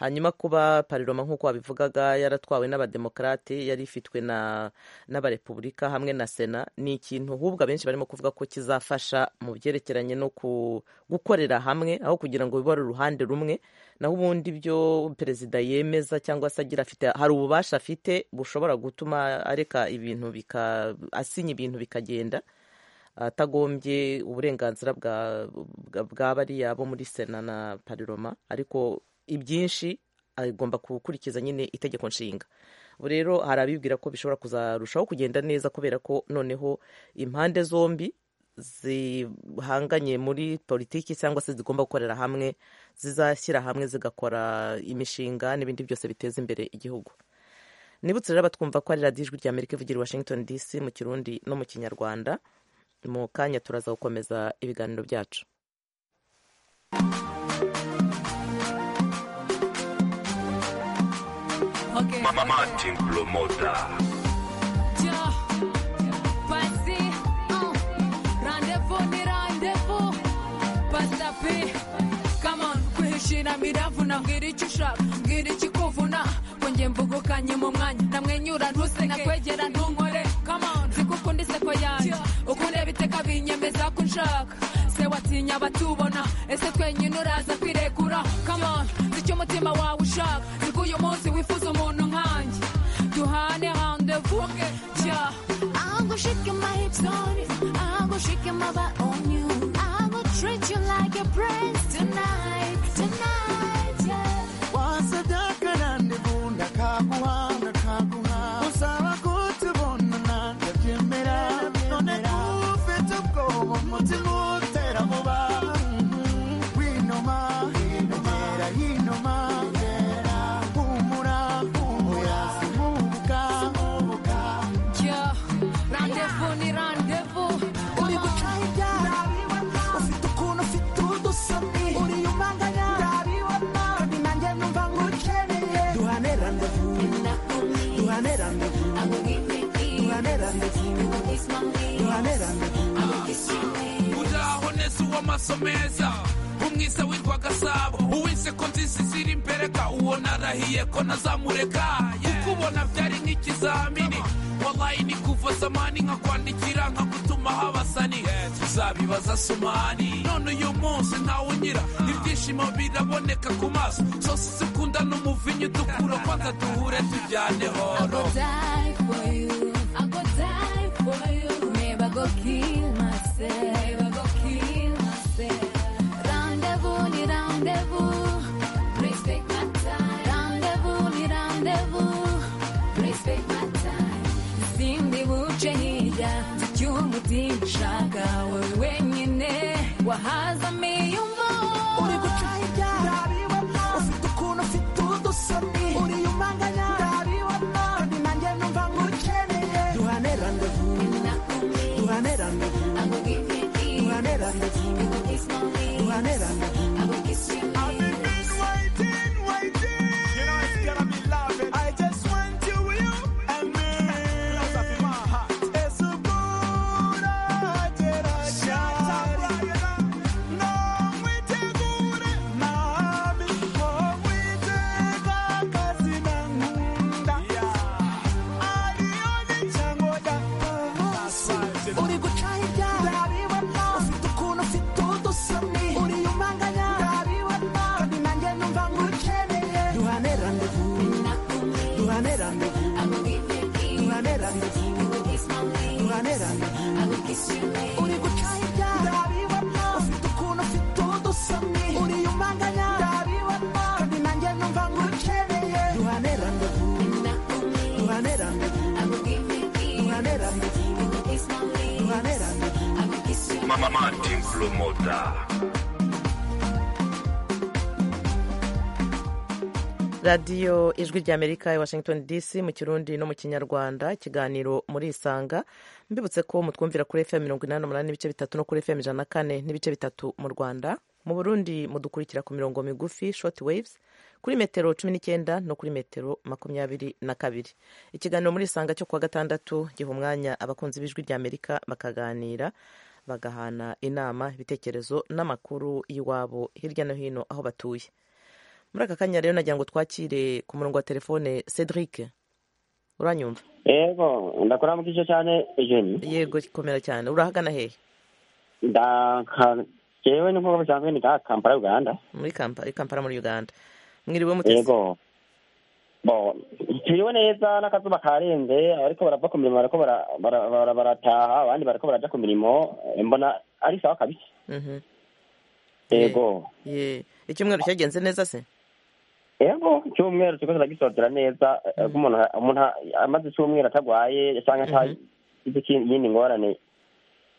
hanyuma kuba pariroma nk'uko wabivugaga yaratwawe n'abademokarate yari ifitwe na n'abarepubulika hamwe na sena ni ikintu ahubwo abenshi barimo kuvuga ko kizafasha mu byerekeranye no ku- gukorera hamwe aho kugira ngo bibe ari uruhande rumwe naho ubundi ibyo perezida yemeza cyangwa se agira afite hari ububasha afite bushobora gutuma areka ibintu bika asinya ibintu bikagenda atagombye uburenganzira bwa bwa- bwa bariya bo muri sena na pariroma ariko ibyinshi agomba gukurikiza nyine itegeko nshinga ubu rero hari abibwira ko bishobora kuzarushaho kugenda neza kubera ko noneho impande zombi zihanganye muri politiki cyangwa se zigomba gukorera hamwe zizashyira hamwe zigakora imishinga n'ibindi byose biteza imbere igihugu nibutse rero batwumva ko ari radiyo ijwi rya amerika ivugira i washington dc mu kirundi no mu kinyarwanda mu kanya turaza gukomeza ibiganiro byacu Mama Martin Promoter. kuhishira miravuna mbwira icyo ushaka mbwira ikikuvuna kongera mbugukanye mu mwanya namwenyura ntuse nakwegera ntunkore zigukunda iseko yanjye ukundeba iteka binyemeza ko nshaka se watinya abatubona ese twenyine uraza kwirekura Come on, nzi icyo umutima wawe ushaka nzi ko uyu munsi wifuza umuntu nkanjye duhane randevu Yeah. I'm gonna shake my hips on you. I'm gonna shake my butt on you. I'm gonna treat you like a prince tonight, tonight, yeah. wasadaka nandibunda kaguhanga kaguhanga usaba kutubona nandabyemera none kufite ubwoba umutima utera vuba winuma gera yinuma gera humura humura simubuka Yeah. Randevu ni randevu uri gucahirya ufite ukuntu ufite udusoni uri umanganya ndabibona ni nanjye numva ngukeneye duhane randevu duhane randevu duhane randevu duhane randevu uraho neza uw'amaso meza umwiza witwa gasabo uw'inseko nziza ziri imbereka uwo narahiye ko nazamureka kukubona byari nk'ikizamini wallahi ni kuva zamani nkakwandikira nkagutuma habasani tuzabibaza sumani none uyu munsi ntawe unyira ibyishimo biraboneka ku maso zose zikunda n'umuvinyu dukura kwanza duhure tujyane horo die for you. I go die for you. Maybe I go kill myself. Maybe I go kill myself. Rendezvous, ni rendezvous. Respect my time. Rendezvous, ni rendezvous. Respect my time. Sindi buce hirya icy'umutima ushaka wowe wenyine wahazamiye umva uri gucahirya ndabibona ufite ukuntu ufite udusoni uri umanganya ndabibona ni nanjye numva ngukeneye duhane randevu duhane randevu duhane randevu duhane randevu I've been waiting, waiting. You know it's gonna be loving. I just want you, you and me. Love up in my heart. It's a good idea. Shout out, Brian. No, we take good. Nami, oh, we take a casino. Ari oni changoda. Uri gucahirya. Ndabibona. Ufite ukuntu ufite udusoni. Uri umanganya. Mama Martin Promoter. radiyo ijwi rya amerika i washington dc mu kirundi no mu kinyarwanda ikiganiro muri isanga mbibutse ko mutwumvira kuri fm mirongo inani n'umunani n'ibice bitatu no kuri fm ijana na kane n'ibice bitatu mu rwanda mu burundi mudukurikira ku mirongo migufi short waves kuri metero cumi n'icyenda no kuri metero makumyabiri na kabiri ikiganiro muri isanga cyo kuwa gatandatu giha umwanya abakunzi b'ijwi rya amerika bakaganira bagahana inama ibitekerezo n'amakuru y'iwabo hirya no hino aho batuye muri aka kanya rero nagira ngo twakire ku murongo wa telefone cedric uranyumva yego ndakora mu gice cyane ijeni yego komera cyane urahagana hehe jewe nkuko bisanzwe ni ka kampala uganda muri kampala kampala muri uganda mwiriwe mutesi yego bo turiwe neza n'akazuba karenze ariko barava ku mirimo bariko bara- bara- bara- barataha abandi bariko baraja ku mirimo mbona ari sawa kabisa Mhm. yego Ye. icyumweru cyagenze neza se yego icyumweru kiriko kiragisozera neza eh, ko umuntu umuntu amaze icyumweru atagwaye canke atagize ikindi- iyindi ngorane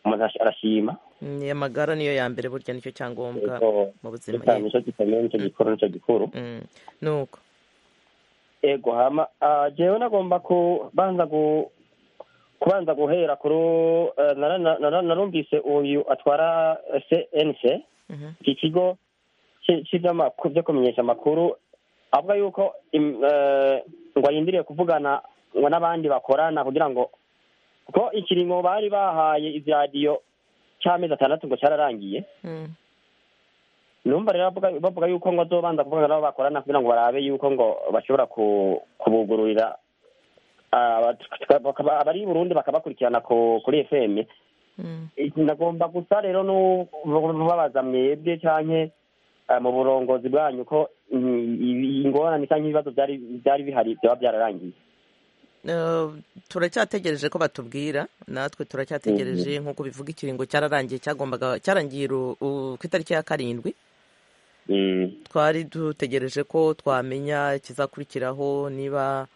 umuntu arash- arashima ni amagara niyo ya mbere burya nicyo cyangombwa Yego. mu buzima Eka, Ye. nico gikomeye nico gikuru nico gikuru nuko ego hama ah, jewe nagomba kubanza gu kubanza guhera kuri eh, nara- nara- narumvise uyu atwara eh, cnc Mhm. iki kigo ci- c'ivy'amakuru vyo kumenyesha amakuru avuga yuko im- eh, ngo arindiriye kuvugana ngo n'abandi bakorana kugira ngo ko ikiringo bari bahaye izi radiyo c'amezi atandatu ngo cararangiye Mm. numva rero bavuga- bavuga yuko ngo azobanza kuvugana nabo bakorana kugira ngo barabe yuko ngo bashobora ku- kubugururira aba- bakaba- abari i burundi bakabakurikirana ku- kuri fm Mm. nagomba gusa rero nubabaza mwebwe canke eh, mu burongozi bwanyu ko mm, ingorane canke ibibazo vyari vyari bihari vyoba vyararangiye Eh, turacyategereje ko batubwira natwe turacyategereje nk'uko bivuga ikiringo cyararangiye cyagombaga cyarangiye ru- u- ku itariki ya karindwi twari dutegereje ko twamenya ikizakurikiraho niba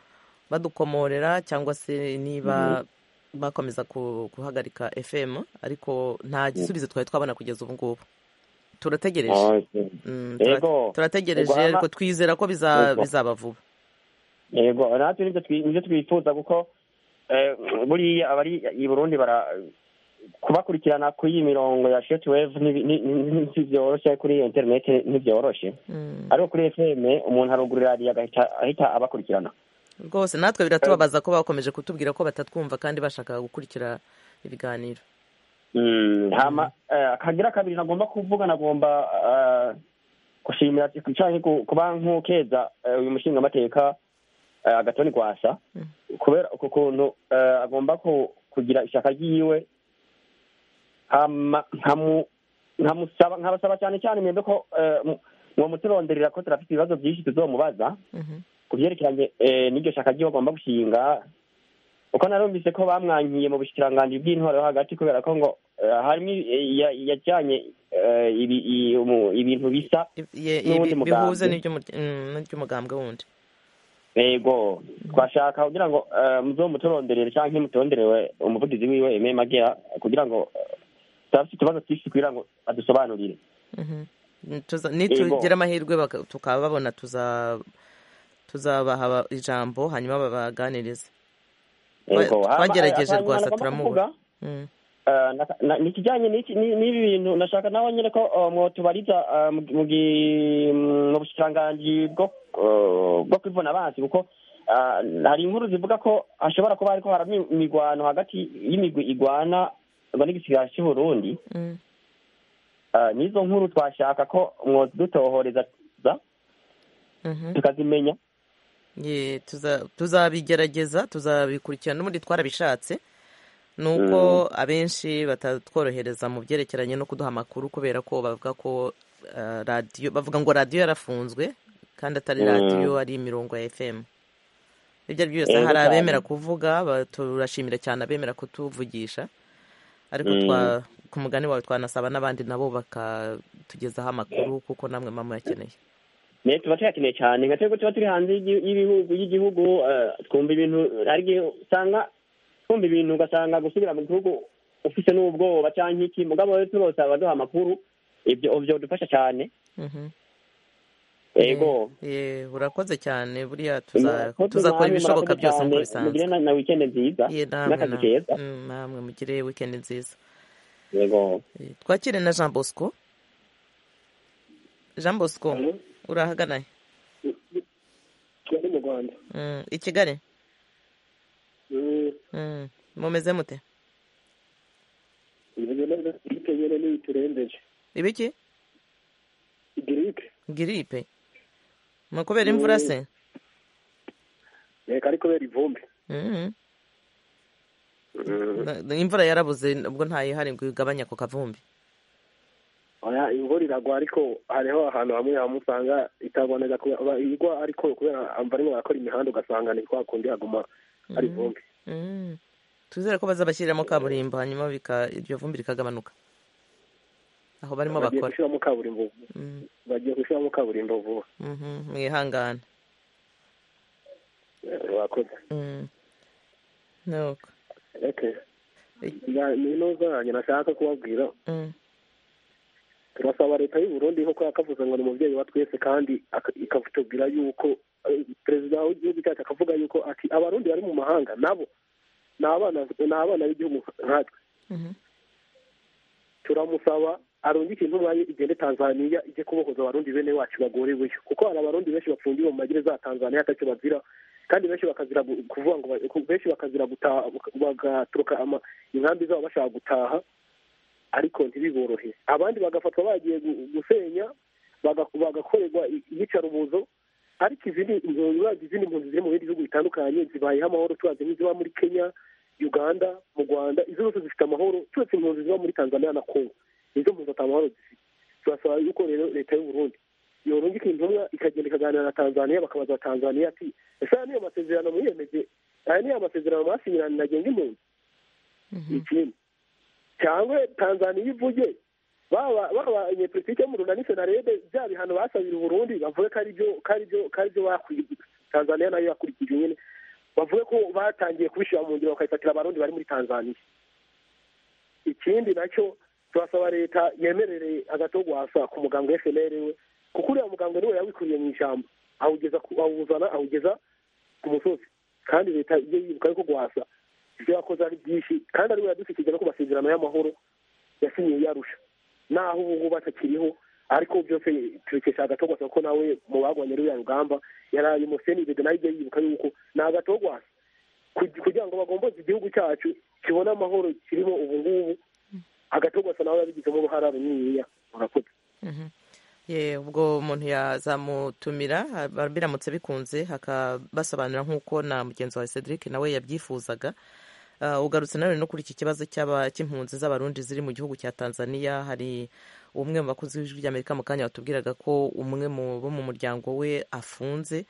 badukomorera cyangwa se niba bakomeza ku- guhagarika fm ariko nta gisubizo twari twabona kugeza ubu ngubu turategereje Okay. Mm, tura- Yego. turategereje Ubwo hama- ariko twizera ko biza- Yego. bizaba vuba yego natwe nivyo twi- nivyo twifuza kuko eh, buriya abari i burundi bara kubakurikirana kw'iyi mirongo ya shortwave ntibi- ni- ni- ni- ntivyoroshe kuri iyo internet ntivyoroshe Mm. ariko kuri fm umuntu arugurira radiyo agahita ahita abakurikirana rwose natwe biratubabaza ko bakomeje kutubwira ko batatwumva kandi bashaka gukurikira ibiganiro Mm, hama eh, akagira kabiri nagomba kuvuga nagomba eh, gushimira canke ku- kuba nkukeza eh, uyu mushingamateka eh, agatoni gwasa kubera uko kuntu eh, agomba ku- kugira ishyaka ryiwe hama nkamu- nkamusaba nkabasaba cyane cyane mwebwe ko eh, mu- mwomuturonderera ko turafite ibibazo byinshi tuzomubaza ku byerekeranye eh, n'iryo shaka ryiwe agomba gushinga uko narumvise ko bamwankiye mu bushikiranganji bw'intwaro yo hagati kubera ko ngo eh, harimo i- ya- yajyanye eh, ibi- i- umu- ibintu bisa Ye- n'uwundi ibi- bihuze mugambi n'iby'umurya- mm, n'iby'umugambwe wundi yego twashaka kugira ngo muzo muturonderere cyangwa muturonderere umuvugizi wiwe Aime Magera kugira ngo eh, turafite utubazo twinshi kugira ngo adusobanurire Mhm. Tuza- nitugira amahirwe baka- tukababona tuza- tuzabaha ijambo hanyuma babaganirize Twa- Yego, hama, twagerageje akanyuma rwasa nagomba turamubura kuvuga, Mm. eh, na- na- ni ikijyanye n'iki- ni- n'ibi bintu nashaka nawe nyine ko eh, mwotubariza eh, mu- mu gi- mu bushikiranganji bwo eh, bwo kwivuna abansi kuko eh, hari inkuru zivuga ko hashobora kuba hariko haraba imi- imigwano hagati y'imigwi igwana ngo n'igisigara cy'u Burundi Mm. Eh, n'izo nkuru twashaka ko mwodutohoreza za- Mhm. tukazimenya Ye, tuza- tuzabigerageza tuzabikurikirana n'ubundi twarabishatse ni uko abenshi batatworohereza mu byerekeranye no kuduha amakuru kubera ko bavuga ko eh, radiyo bavuga ngo radiyo yarafunzwe kandi atari Mm. radiyo ari imirongo ya fm ibyo ari byo byose Yego hari cyane. abemera kuvuga ba- turashimira cyane abemera kutuvugisha ariko Mm. twa ku mugani wawe twanasaba n'abandi nabo bakatugezaho amakuru kuko namwe mama muyakeneye ne tuba tuyakeneye cyane nka twebwe tuba turi hanze y'igi- y'ibihugu y'igihugu eh, twumva ibintu hari igihe usanga twumva ibintu ugasanga gusubira mu gihugu ufite n'ubwoba cyangwa iki mugabo rero turose baduha amakuru ibyo ibyo dufasha cyane Mhm. yego Eh, urakoze cyane buriya Murakoze tuza- namwe, tuzakora ibishoboka murakoze byose nk'uko cyane. bisanzwe mugire na- na weekend nziza Ye, namwe, n'akazi namwe. keza Mm, namwe mugire wikendi nziza yego twakire na jean bosco jean bosco Hello? urahaganaye kigali mu rwanda Mm, i kigali Mm, Mm, mumeze mute imeze neza giripe nyine niyo iturembeje ibiki giripe giripe ni ukubera imvura Mm. se reka ari kubera ivumbi Mhm. Na- imvura yarabuze ubwo ntayihari ngo igabanye ako kavumbi oya imvura iragwa ariko hariho ahantu hamwe hamwe usanga itagwa neza kuba igwa ariko kubera barimo barakora imihanda ugasanga ni kwa kundi haguma hari Mhm. ivumbi Mm. twizere ko bazabashyiriramo kaburimbo hanyuma bika- iryo vumbi rikagabanuka aho barimo bagiye bakora gushyiramo kaburimbo Mm. bagiye gushyiramo kaburimbo vuba Mhm, mwihangane Eh, wakoze Mm. nuko okay Ya- nino zanjye nashaka kubabwira Mm. turasaba leta y'u burundi nkuko yakavuze ngo ni umubyeyi wa twese kandi aka- ikatubwira yuko eh, perezida w'igihugu cyacu akavuga yuko ati abarundi bari mu mahanga nabo ni abana ni abana b'igihugu nkatwe Mhm. turamusaba arungike intumwa ye igende tanzaniya ijye kubohoza abarundi bene wacu bagoreweyo kuko hari abarundi benshi bafungiwe mu magereza ya tanzaniya atacyo bazira kandi benshi bakazira gu- kuvuga ngo ba- ku- benshi bakazira gutaha bak- bagaturuka ama- inkambi zabo bashaka gutaha ariko ntibiborohe abandi bagafatwa bagiye gu- gusenya baga- bagakorerwa i- iyicarubozo ariko izindi impunzi bazi izindi mpunzi ziri mu bindi bihugu bitandukanye zibayeho amahoro tubazi nk'iziba muri kenya uganda mu rwanda izo zose zifite amahoro turetse impunzi ziba muri tanzania na kongo nizo mpunzi atamahoro zifite turasaba yuko rero leta y'u burundi yorungika intumwa ikagenda ikaganira na tanzania bakabaza tanzania ati ese aya niyo masezerano mwiyemeje aya niyo masezerano mwasinyirana nagenga impunzi ikindi cyangwa tanzaniya ivuge baba babanye politiki yo mu runani senarede bya bihano basabira uburundi bavuge ko ari byo ko ari byo ko ari byo bakurikije tanzaniya nayo yakurikije nyine bavuge ko batangiye kubishyira mu ngiro bakabifatira abarundi bari muri tanzaniya ikindi nacyo turasaba leta yemerereye agatogwasa ku muganga wa fnr we kuko uriya muganga niwe yawikuriye mu ijambo awugeza ku- awuzana awugeza ku musozi kandi leta ijye yibuka yuko gwasa ibyo yakoze ari byinshi kandi ariwe yadushyikije no ku masezerano y'amahoro yasinyiye yarusha naho ubu ngubu atakiriho ariko byose tubikesha agatogwasa kuko nawe mu bagwanye ruriya rugamba yaraye umuseni bebe nawe ijya yibuka yuko ni agatogwasa Kugi- kugira ngo bagomboze igihugu cyacu kibone amahoro kirimo ubu ngubu agatogwasa nawe yabigizemo uruhara runiniya murakoze Mhm. ye ubwo umuntu yazamutumira haba- biramutse bikunze hakabasobanurira nk'uko na mugenzi wawe cedric nawe yabyifuzaga Ah, ugarutse nanone no kuri iki kibazo cy'aba- cy'impunzi z'abarundi ziri mu gihugu cya tanzania hari umwe mu bakozi b'ijwi ry'amerika mu kanya watubwiraga ko umwe mu bo mu muryango we afunze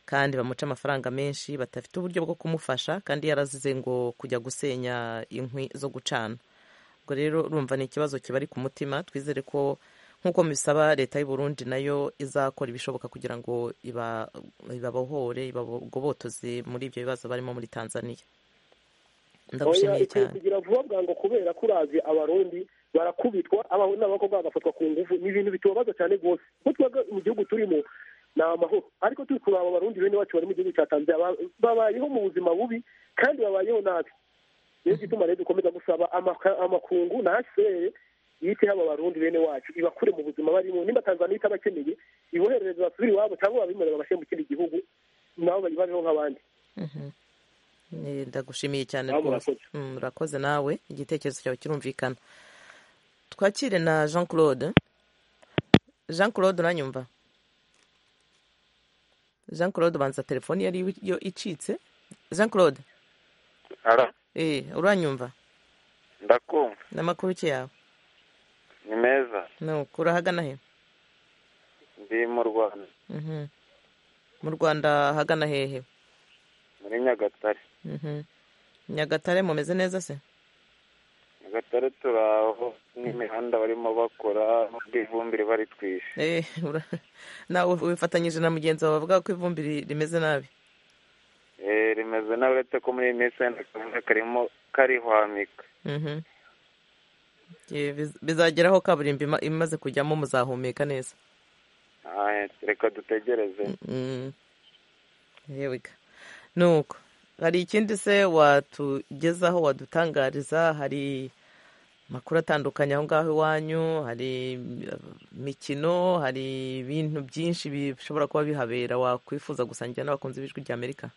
kandi bamuca amafaranga menshi badafite uburyo bwo kumufasha kandi yarazize ngo kujya gusenya inkwi zo gucana ubwo rero urumva ni ikibazo kibari ku mutima twizere ko nk'uko mbisaba leta y'u Burundi nayo izakora ibishoboka kugira ngo iba- ibabohore ibagobotoze muri ibyo bibazo barimo muri tanzania oya ndagushimiye ikwiye cyane kugira vuba bwango kubera ko urazi abarundi barakubitwa abahungu n'abakobwa bagafatwa ku ngufu ni ibintu bitubabaza cyane rwose kuko twaga mu gihugu turimo ni amahoro ariko turi kuraba abarundi bene wacu bari mu gihugu cya tanzania ba- babayeho mu buzima bubi kandi babayeho nabi niyo gituma rero dukomeza gusaba amaka- amakungu na hcr yiteho aba barundi bene wacu ibakure mu buzima barimo nimba tanzania itabakeneye iboherereze basubire iwabo cyangwa babimure babashyire mu kindi gihugu nabo babeho nk'abandi Mhm. Eh, ndagushimiye cyane Namwe rwose murakoze. Mm, urakoze nawe igitekerezo cyawe kirumvikana twakire na jean claude jean claude uranyumva jean claude banza telefoni yari yo icitse jean claude ara eh uranyumva ndakumva n'amakuru ki yawe ni meza nuko urahagana he ndi mu rwanda Mhm. mu rwanda hagana hehe muri nyagatare Mhm. nyagatare mumeze neza se nyagatare turaho n'imihanda barimo bakora n'ubwo ivumbire baritwishe Eh, ura- nawe wifatanyije na mugenzi wawe bavuga ko ivumbi ri- rimeze nabi rimeze nawe uretse ko muri iyi minsi wenda akavuga karimo karihwamika Eh, biz- bizageraho kaburimbo ima- imaze kujyamo muzahumeka neza Ah, reka dutegereze Mm. Here we go. nuko hari ikindi se watugezaho wadutangariza hari amakuru atandukanye aho ngaho iwanyu hari eh, imikino hari ibintu byinshi bishobora kuba bihabera wakwifuza gusangira n'abakunzi b'ijwi ry'amerika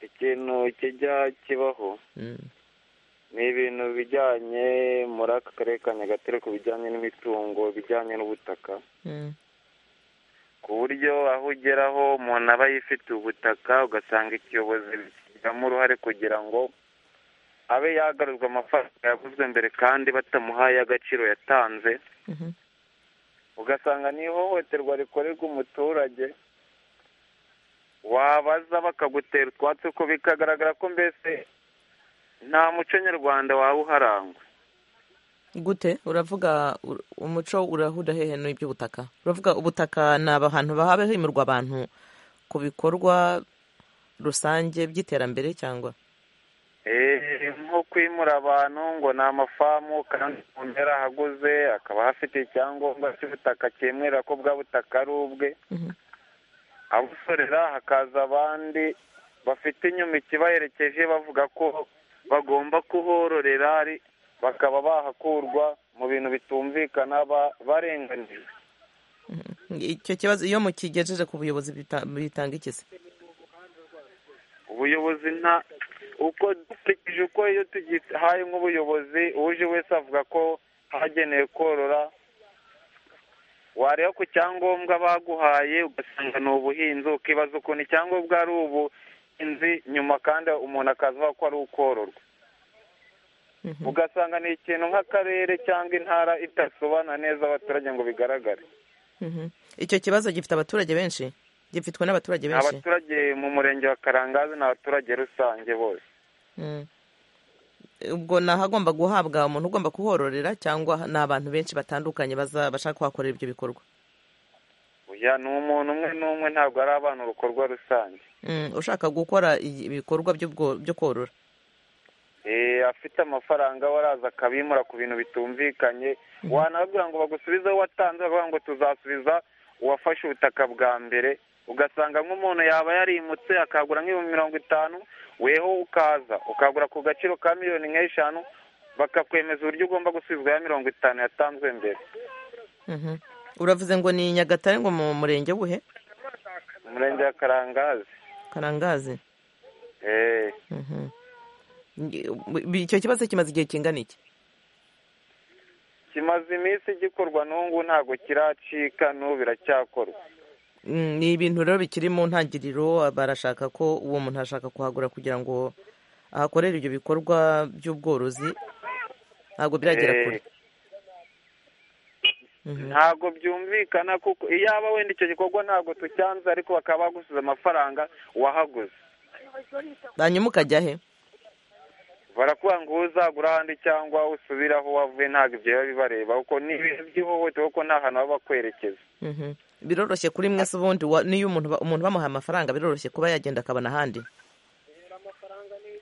ikintu kijya kibaho Mm. ni ibintu bijyanye muri aka karere ka nyagatare ku bijyanye n'imitungo bijyanye n'ubutaka Mm. ku buryo aho ugeraho umuntu aba yifitiye ubutaka ugasanga ikiyobozi kigiramo uruhare kugira ngo abe yagaruzwa amafaranga yaguzwe mbere kandi batamuhaye agaciro yatanze ugasanga ni ihohoterwa rikorerwa umuturage wabaza bakagutera utwatsi ko bikagaragara ko mbese nta muco nyarwanda waba uharangwa gute uravuga ur- umuco urahura hehe n'iby'ubutaka uravuga ubutaka ni ahantu haba himurwa abantu ku bikorwa rusange by'iterambere cyangwa Eh, nko kwimura abantu ngo ni amafamu kandi umuntu yarahaguze akaba ahafite icyangombwa cy'ubutaka cyemwera ko bwa butaka ari ubwe abusorera hakaza abandi bafite inyumiki baherekeje bavuga ko bagomba kuhororera ari bakaba bahakurwa mu bintu bitumvikana ba- barenganijwe icyo kibazo iyo mukigejeje ku buyobozi bita- bitanga iki se ubuyobozi nta uko dukurikije uko iyo tugihaye nk'ubuyobozi uje wese avuga ko hagenewe korora wareba ku cyangombwa baguhaye ugasanga ni ubuhinzi ukibaza ukuntu icyangombwa ari ubuhinzi nyuma kandi umuntu akaza avuga ko ari ukororwa ugasanga ni ikintu nk'akarere cyangwa intara itasobanura neza abaturage ngo bigaragare Mhm. icyo kibazo gifite abaturage benshi gifitwe n'abaturage benshi abaturage mu murenge wa karangazi ni abaturage rusange bose Mm. ubwo ni ahagomba guhabwa umuntu ugomba kuhororera cyangwa ni abantu benshi batandukanye baza bashaka kuhakorera ibyo bikorwa Oya, ni umuntu umwe n'umwe ntabwo ari abantu urukorwa rusange Mm, ushaka gukora iyi- ibikorwa by'ubwo- byo korora Eh, afite amafaranga waraza akabimura ku bintu bitumvikanye wanababwira ngo bagusubize aho watanze bakavuga ngo tuzasubiza uwafashe ubutaka bwa mbere ugasanga nk'umuntu yaba yarimutse akagura nk'ibihumbi mirongo itanu weho ukaza ukagura ku gaciro ka miliyoni nk'eshanu bakakwemeza uburyo ugomba gusubizwa ya mirongo itanu yatanzwe mbere Mhm. uravuze ngo ni nyagatare ngo mu murenge buhe umurenge wa karangazi karangazi Eh, Mhm. Nge- bi- icyo kibazo kimaze igihe kingana iki kimaze iminsi gikorwa n'ubu ntabwo kiracika n'ubu biracyakorwa Mm, ni ibintu rero bikiri mu ntangiriro barashaka ko uwo muntu ashaka kuhagura kugira ngo ahakorere ibyo bikorwa by'ubworozi ntabwo biragera Eh, kure ntabwo byumvikana kuko iyaba wenda icyo gikorwa ntabwo tucyanze ariko bakaba bagusize amafaranga wahaguze hanyuma ukajya he barakubwira ngo uzagura ahandi cyangwa usubire aho wavuye ntabwo ibyo biba bibareba kuko ni ibintu by'ihohoterwa kuko nta hantu baba bakwerekeza Mhm. biroroshye kuri mwese ubundi wa- niyo umuntu ba- umuntu bamuhaye amafaranga biroroshye kuba yagenda akabona ahandi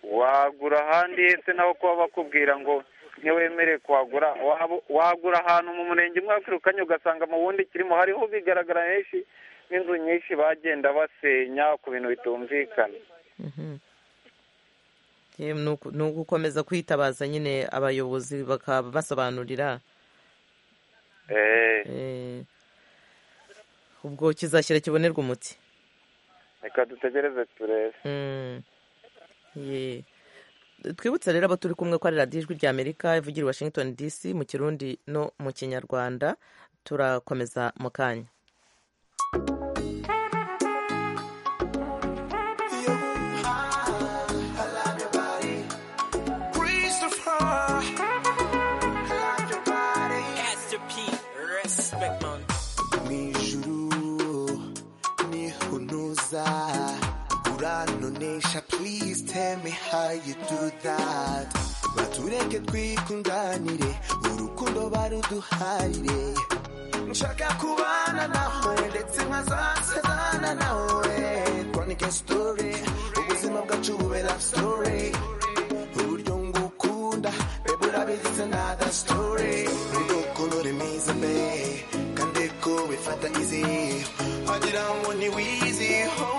wagura ahandi hese naho kuba bakubwira ngo ntiwemerewe kuhagura waba- wagura ahantu mu murenge umwe wakirukanye ugasanga mu wundi kirimo hariho bigaragara henshi n'inzu nyinshi bagenda basenya ku bintu bitumvikana Mhm. Ye, ni uku- ni ugukomeza kwitabaza nyine abayobozi bakabasobanurira Eh, Eh, ubwo kizashyira kibonerwa umuti reka dutegereze turebe Mm. Ye. twibutse rero abo turi kumwe ko ari radiyo ijwi rya amerika ivugira i washington dc mu kirundi no mu kinyarwanda turakomeza mu kanya Christopher. Pastor P, respect man. mwijuru niho ntuza uranonesha please tell me how you do that batureke twikunganire urukundo baruduharire nshaka kubana nawe ndetse nkazasezana nawe twandike story ubu ubuzima bwacu bube love story uburyo ngukunda bebe urabizi nada story udukunure mwiza mbe kandi ko wifatanyize wagira ngo ntiwizi oh, oh,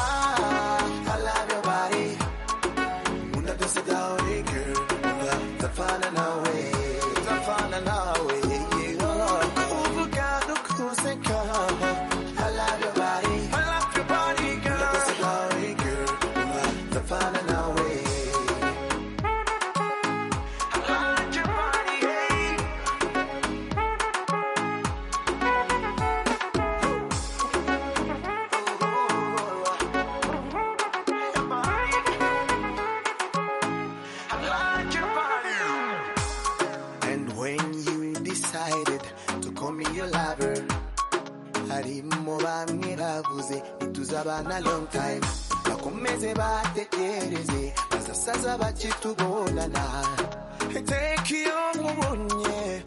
ah, I love your body Una dose dawe girl Tafana nawe Tafana nawe yeah, oh. Kuvuga dukunze kama I love your body I love your body girl Una dose dawe girl Tafana nawe I love your body yeah. And when you decided to call me your lover, harimo bamwe bavuze ntituzabana long time bakomeze batekereze bazasaza bakitubonana iteka iyo nkubonye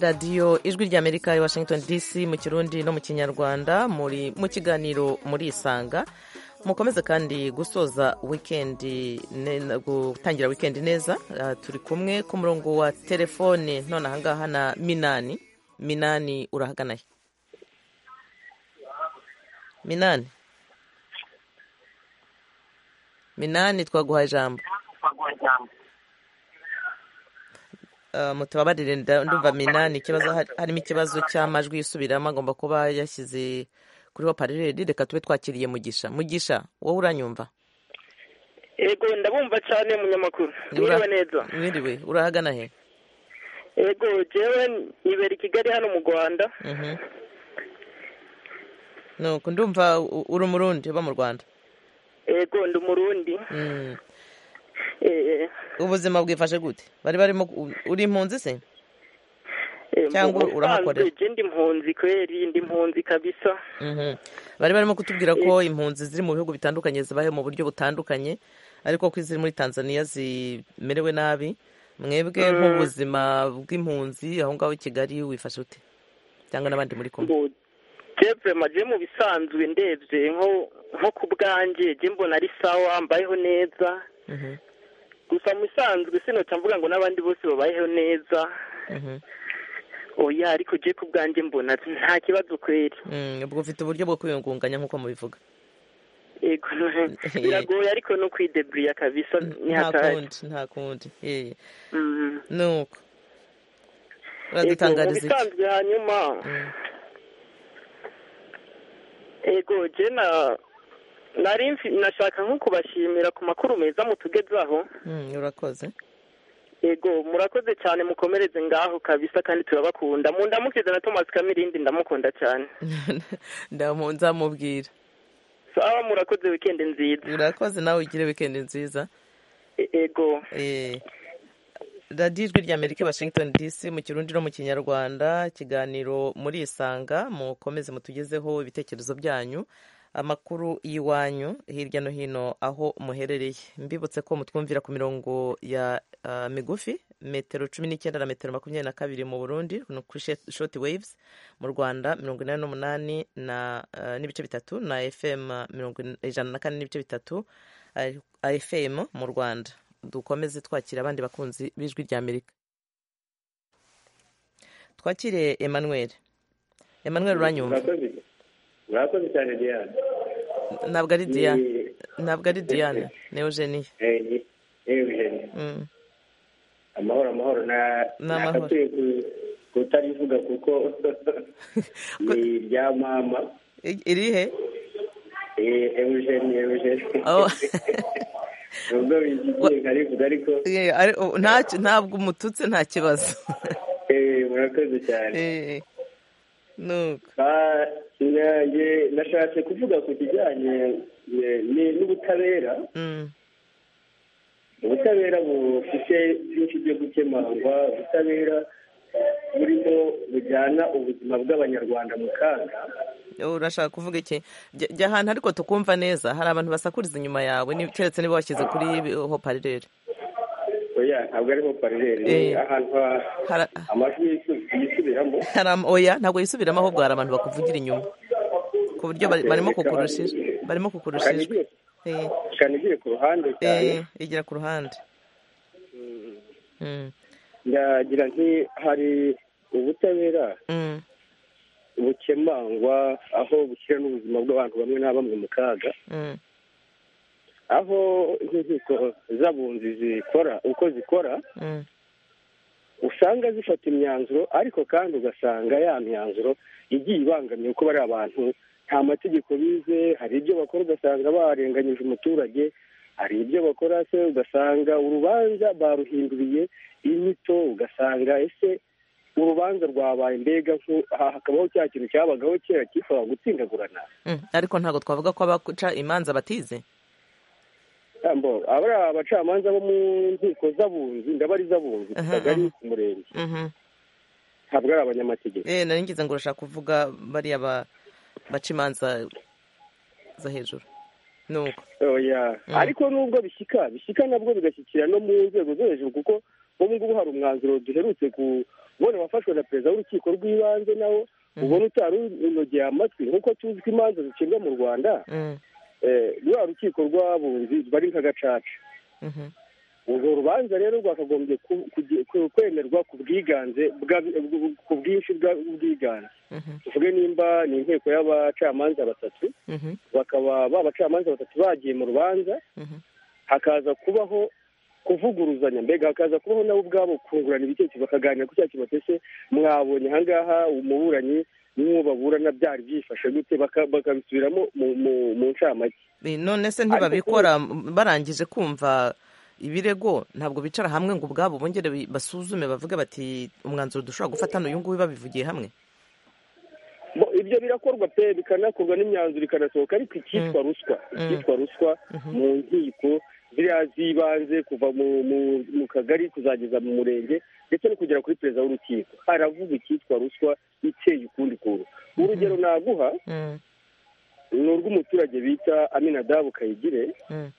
radiyo ijwi ry'amerika i washington dc mu kirundi no mu kinyarwanda muri mu kiganiro murisanga mukomeze kandi gusoza wikendi ne- gutangira wikendi neza Ah, turi kumwe ku murongo wa telefone none ahangaha na minani minani urahagana he minani minani twaguhaye ijambo Ah, mutababarire nda- ndumva minani ikibazo hari- harimo ikibazo cy'amajwi yisubiramo agomba kuba yashyize kuri hopareri reka tube twakiriye mugisha mugisha wowe uranyumva yego ndabumva cyane munyamakuru Ura- mwiriwe neza mwiriwe urahagana he yego jewe nibera i kigali hano mu rwanda Mhm. nuko ndumva u- uri umurundi uba mu rwanda yego ndi umurundi Mm. Eh, ubuzima bwifashe gute bari barimo ku- uri impunzi se eh, Cyangwa mu busanzwe urahakorera? je ndi impunzi kweri ndi impunzi kabisa Mhm. bari barimo kutubwira ko impunzi ziri mu bihugu bitandukanye zibayeho mu buryo butandukanye ariko ko iziri muri tanzania zimerewe nabi mwebwe Mm. nk'ubuzima bw'impunzi aho ngaho i kigali wifashe ute cyangwa n'abandi muri kumwe Bo- jewe maje mu bisanzwe ndebye nko nko ku bwanjye je mbona ari sawa mbayeho neza Mhm. gusa mu bisanzwe sinoca mvuga ngo n'abandi bose babayeho neza Mhm. oya ariko je ku bwanjye mbona nta kibazo kweri Mm, ubwo ufite uburyo bwo kwiyungunganya nk'uko mubivuga yego biragoye ariko no kwideburiya kabisa ni nta hatari kundi nta kundi eh. Mm. nuko Yego, mu uradutangariza iki bisanzwe hanyuma yego je na nari mfi- nashaka nko kubashimira ku makuru meza mutugezaho Mm, urakoze yego murakoze cyane mukomereze ngaho kabisa kandi turabakunda mundamukize na thomas kamirindi ndamukunda cyane ndamu nzamubwira sawa murakoze wikendi nziza urakoze nawe ugire wikendi nziza yego radiyo ijwi rya amerika i washington dc mu kirundi no mu kinyarwanda ikiganiro murisanga mukomeze mutugezeho ibitekerezo byanyu amakuru y'iwanyu hirya no hino aho muherereye mbibutse ko mutwumvira ku mirongo ya ah, migufi metero cumi n'icyenda na metero makumyabiri na kabiri mu burundi no kuri shoti waves mu rwanda mirongo inani n'umunani na ah, n'ibice bitatu na fm mirongo in- ijana na kane n'ibice bitatu ah, fm mu rwanda dukomeze twakira abandi bakunzi b'ijwi rya amerika twakire emmanuel emmanuel uranyumva Urakoze urakoze cyane Diane. ntabwo ari Ni- diane ntabwo ari diane ni eugenie eh, ni- ni Eugene. Mm. amahoro amahoro na Ni amahoro. nakatuye ku- kutarivuga kuko ni rya mama I- irihe Eh, Eugene Eugene Oh. nubwo bigiye nkarivuga ariko Eh, ari- oh, ntacyo- ntabwo umututse nta kibazo eh, murakoze cyane Eh, nuko Ah, nanjye nashatse kuvuga ku kijyanye eh, ni- n'ubutabera Mm. ubutabera bufite byinshi byo gukemangwa ubutabera burimo bujyana ubuzima bw'abanyarwanda mu kaga urashaka kuvuga iki Jya- jya ahantu ariko tukumva neza hari abantu basakuriza inyuma yawe ni- keretse niba washyize kuri hoparire oya ntabwo ari hoparire ni Eh. ahantu ha- amajwi yisu- yisubiramo oya ntabwo yisubiramo ahubwo hari abantu bakuvugira inyuma ku buryo bari- barimo kukurusha ijwi barimo kukurusha ijwi Eh, cyane igiye ku ruhande cyane eh, igira ku ruhande Mm. Mm, ndagira nti hari ubutabera mm, bukemangwa aho bushyira n'ubuzima bw'abantu bamwe na bamwe mu kaga mm, aho inkiko z'abunzi zikora uko zikora mm, usanga zifata imyanzuro ariko kandi ugasanga ya myanzuro igiye ibangamiye kuko bari abantu nta mategeko bize hari ibyo bakora ugasanga barenganyije umuturage hari ibyo bakora se ugasanga urubanza baruhinduriye inyito ugasanga ese urubanza rwabaye mbega nku- aha hakabaho cya kintu cyabagaho kera cyifuzaga gutsindagurana mm. ariko ntabwo twavuga ko abaca imanza batize Ambo, aba ari abacamanza bo mu nkiko z'abunzi ndaba ari iz'abunzi ku kagari ku murenge Mhm. ntabwo ari abanyamategeko eh nari ngize ngo urashaka kuvuga bariya ba- baca imanza za hejuru nuko oya Mm. ariko nubwo bishyika bishyika nabwo bigashyikira no mu nzego zo hejuru kuko ubu ngubu hari umwanzuro duherutse kubona wafashwe na perezida w'urukiko rw'ibanze nawo ubona utari unogeye amatwi nk'uko tuzi ko imanza zicibwa mu rwanda Mm, eh, rwa rukiko rw'abunzi bari nka gacaca mhm, urwo rubanza rero rwakagombye ku- kuge- ku- kwemerwa ku bwiganze bwa- ku bwinshi bw'ubwiganze mhm, tuvuge nimba ni inteko y'abacamanza batatu mhm, bakaba ba bacamanza batatu bagiye mu rubanza mhm, hakaza kubaho kuvuguruzanya mbega hakaza kubaho nabo ubwabo kungurana ibitekerezo bakaganira ku cyaha kibatse ese mwabonye ahangaha umuburanyi n'uwo baburana byari byifashe gute Baka- bakabisubiramo mu- mu- mu ncamake Eh, none se Ariko ntibabikora barangije kumva ibirego ntabwo bicara hamwe ngo ubwabo bongere bi- basuzume bavuge bati umwanzuro dushobora gufata hano uyu nguyu babivugiye hamwe Bo, ibyo birakorwa pe bikanakorwa n'imyanzuro ikanasohoka ariko icyitwa ruswa icyitwa ruswa mu nkiko ziriya z'ibanze kuva mu- mu- mu kagari kuzageza mu murenge ndetse no kugera kuri perezida w'urukiko haravuga icyitwa ruswa iteye ukundi kuntu urugero naguha Mm, ni urw'umuturage bita aminadabu kayigire mm,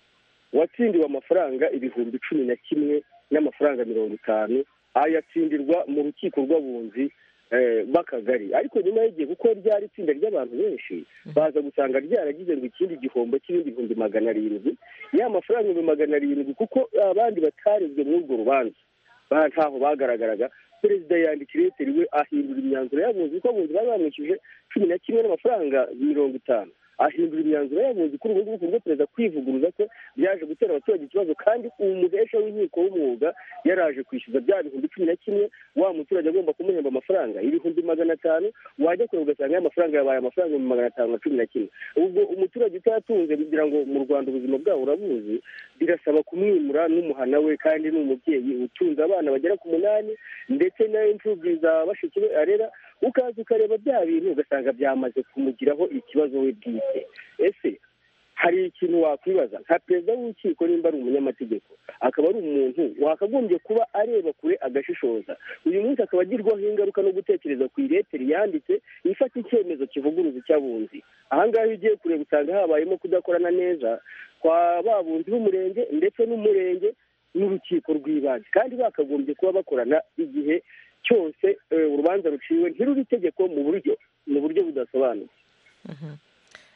watsindiwe amafaranga ibihumbi cumi na kimwe n'amafaranga mirongo itanu ayatsindirwa mu rukiko rw'abunzi eh, b'akagari ariko nyuma y'igihe kuko ryari itsinda ry'abantu benshi baza gusanga ryaragize ngo ikindi gihombo cy'ibindi bihumbi magana arindwi ya mafaranga ibihumbi magana arindwi kuko abandi batarezwe muri urwo rubanza ba- ntaho bagaragaraga perezida yandikira ireteri we ahindura imyanzuro y'abunzi kuko abunzi bari bamwishyuje cumi na kimwe n'amafaranga mirongo itanu ahindura imyanzuro y'abunzi kuri ubu ngubu ku bwo perezida kwivuguruza ko byaje gutera abaturage ikibazo kandi umuhesha w'inkiko w'umwuga yaraje kwishyuza bya bihumbi cumi na kimwe wa muturage agomba kumuhemba amafaranga ibihumbi magana atanu wajya kureba ugasanga y'amafaranga yabaye amafaranga ibihumbi magana atanu na cumi na kimwe ubwo umuturage utatunze kugira ngo mu rwanda ubuzima bwabo urabuzi birasaba kumwimura n'umuhana we kandi ni umubyeyi utunze abana bagera ku munani ndetse n'imfubyi za bashiki be arera ukaza ukareba bya bintu ugasanga byamaze kumugiraho ikibazo we bwite ese hari ikintu wakwibaza nka perezida w'urukiko nimba ari umunyamategeko akaba ari umuntu wakagombye kuba areba kure agashishoza uyu munsi akaba agirwaho ingaruka no gutekereza ku ireteri yanditse ifata icyemezo kivuguruza icy'abunzi ahangaha iyo ugiye kureba usanga habayemo kudakorana neza kwa babunzi b'umurenge ndetse n'umurenge n'urukiko rw'ibanze kandi bakagombye kuba bakorana igihe cyose eh, urubanza ruciwe ntiruri itegeko mu buryo mu buryo budasobanutse mhm.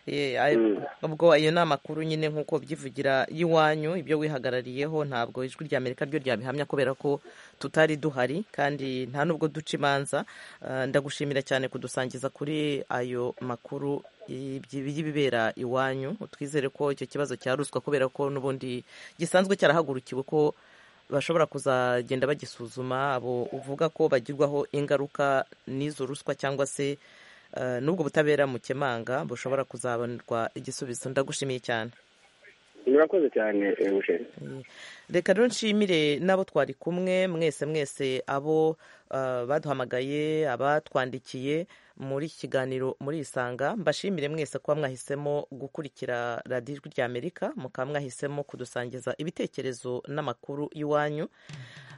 Eh, ayo- ubwo ayo ni amakuru nyine nk'uko byivugira y'iwanyu ibyo wihagarariyeho ntabwo ijwi rya amerika ryo ryabihamya kubera ko tutari duhari kandi nta n'ubwo duca imanza Eh, ndagushimira cyane kudusangiza kuri ayo makuru y'ibyi- y'ibibera iwanyu twizere ko icyo kibazo cya ruswa kubera ko n'ubundi gisanzwe cyarahagurukiwe ko bashobora kuzagenda bagisuzuma abo uvuga ko bagirwaho ingaruka n'izo ruswa cyangwa se eh, n'ubwo butabera mukemanga bushobora kuzabonerwa igisubizo ndagushimiye cyane murakoze cyane eh, Eugene. reka rero nshimire n'abo twari kumwe mwese mwese abo eh, baduhamagaye abatwandikiye muri iki kiganiro muri isanga mbashimire mwese kuba mwahisemo gukurikira radiyo ijwi rya amerika mukaba mwahisemo kudusangiza ibitekerezo n'amakuru iwanyu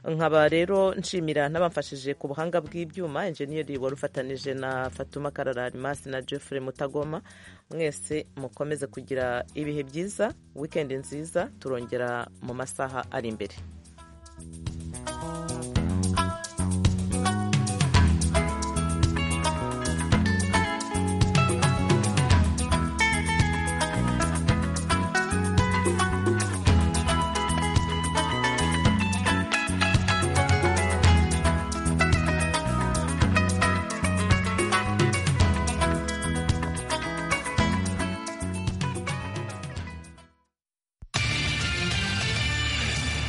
nkaba rero nshimira n'abamfashije ku buhanga bw'ibyuma enjeniyeri wari ufatanije na fatuma karararimasi na jeffrey mutagoma mwese mukomeze kugira ibihe byiza wikendi nziza turongera mu masaha ari imbere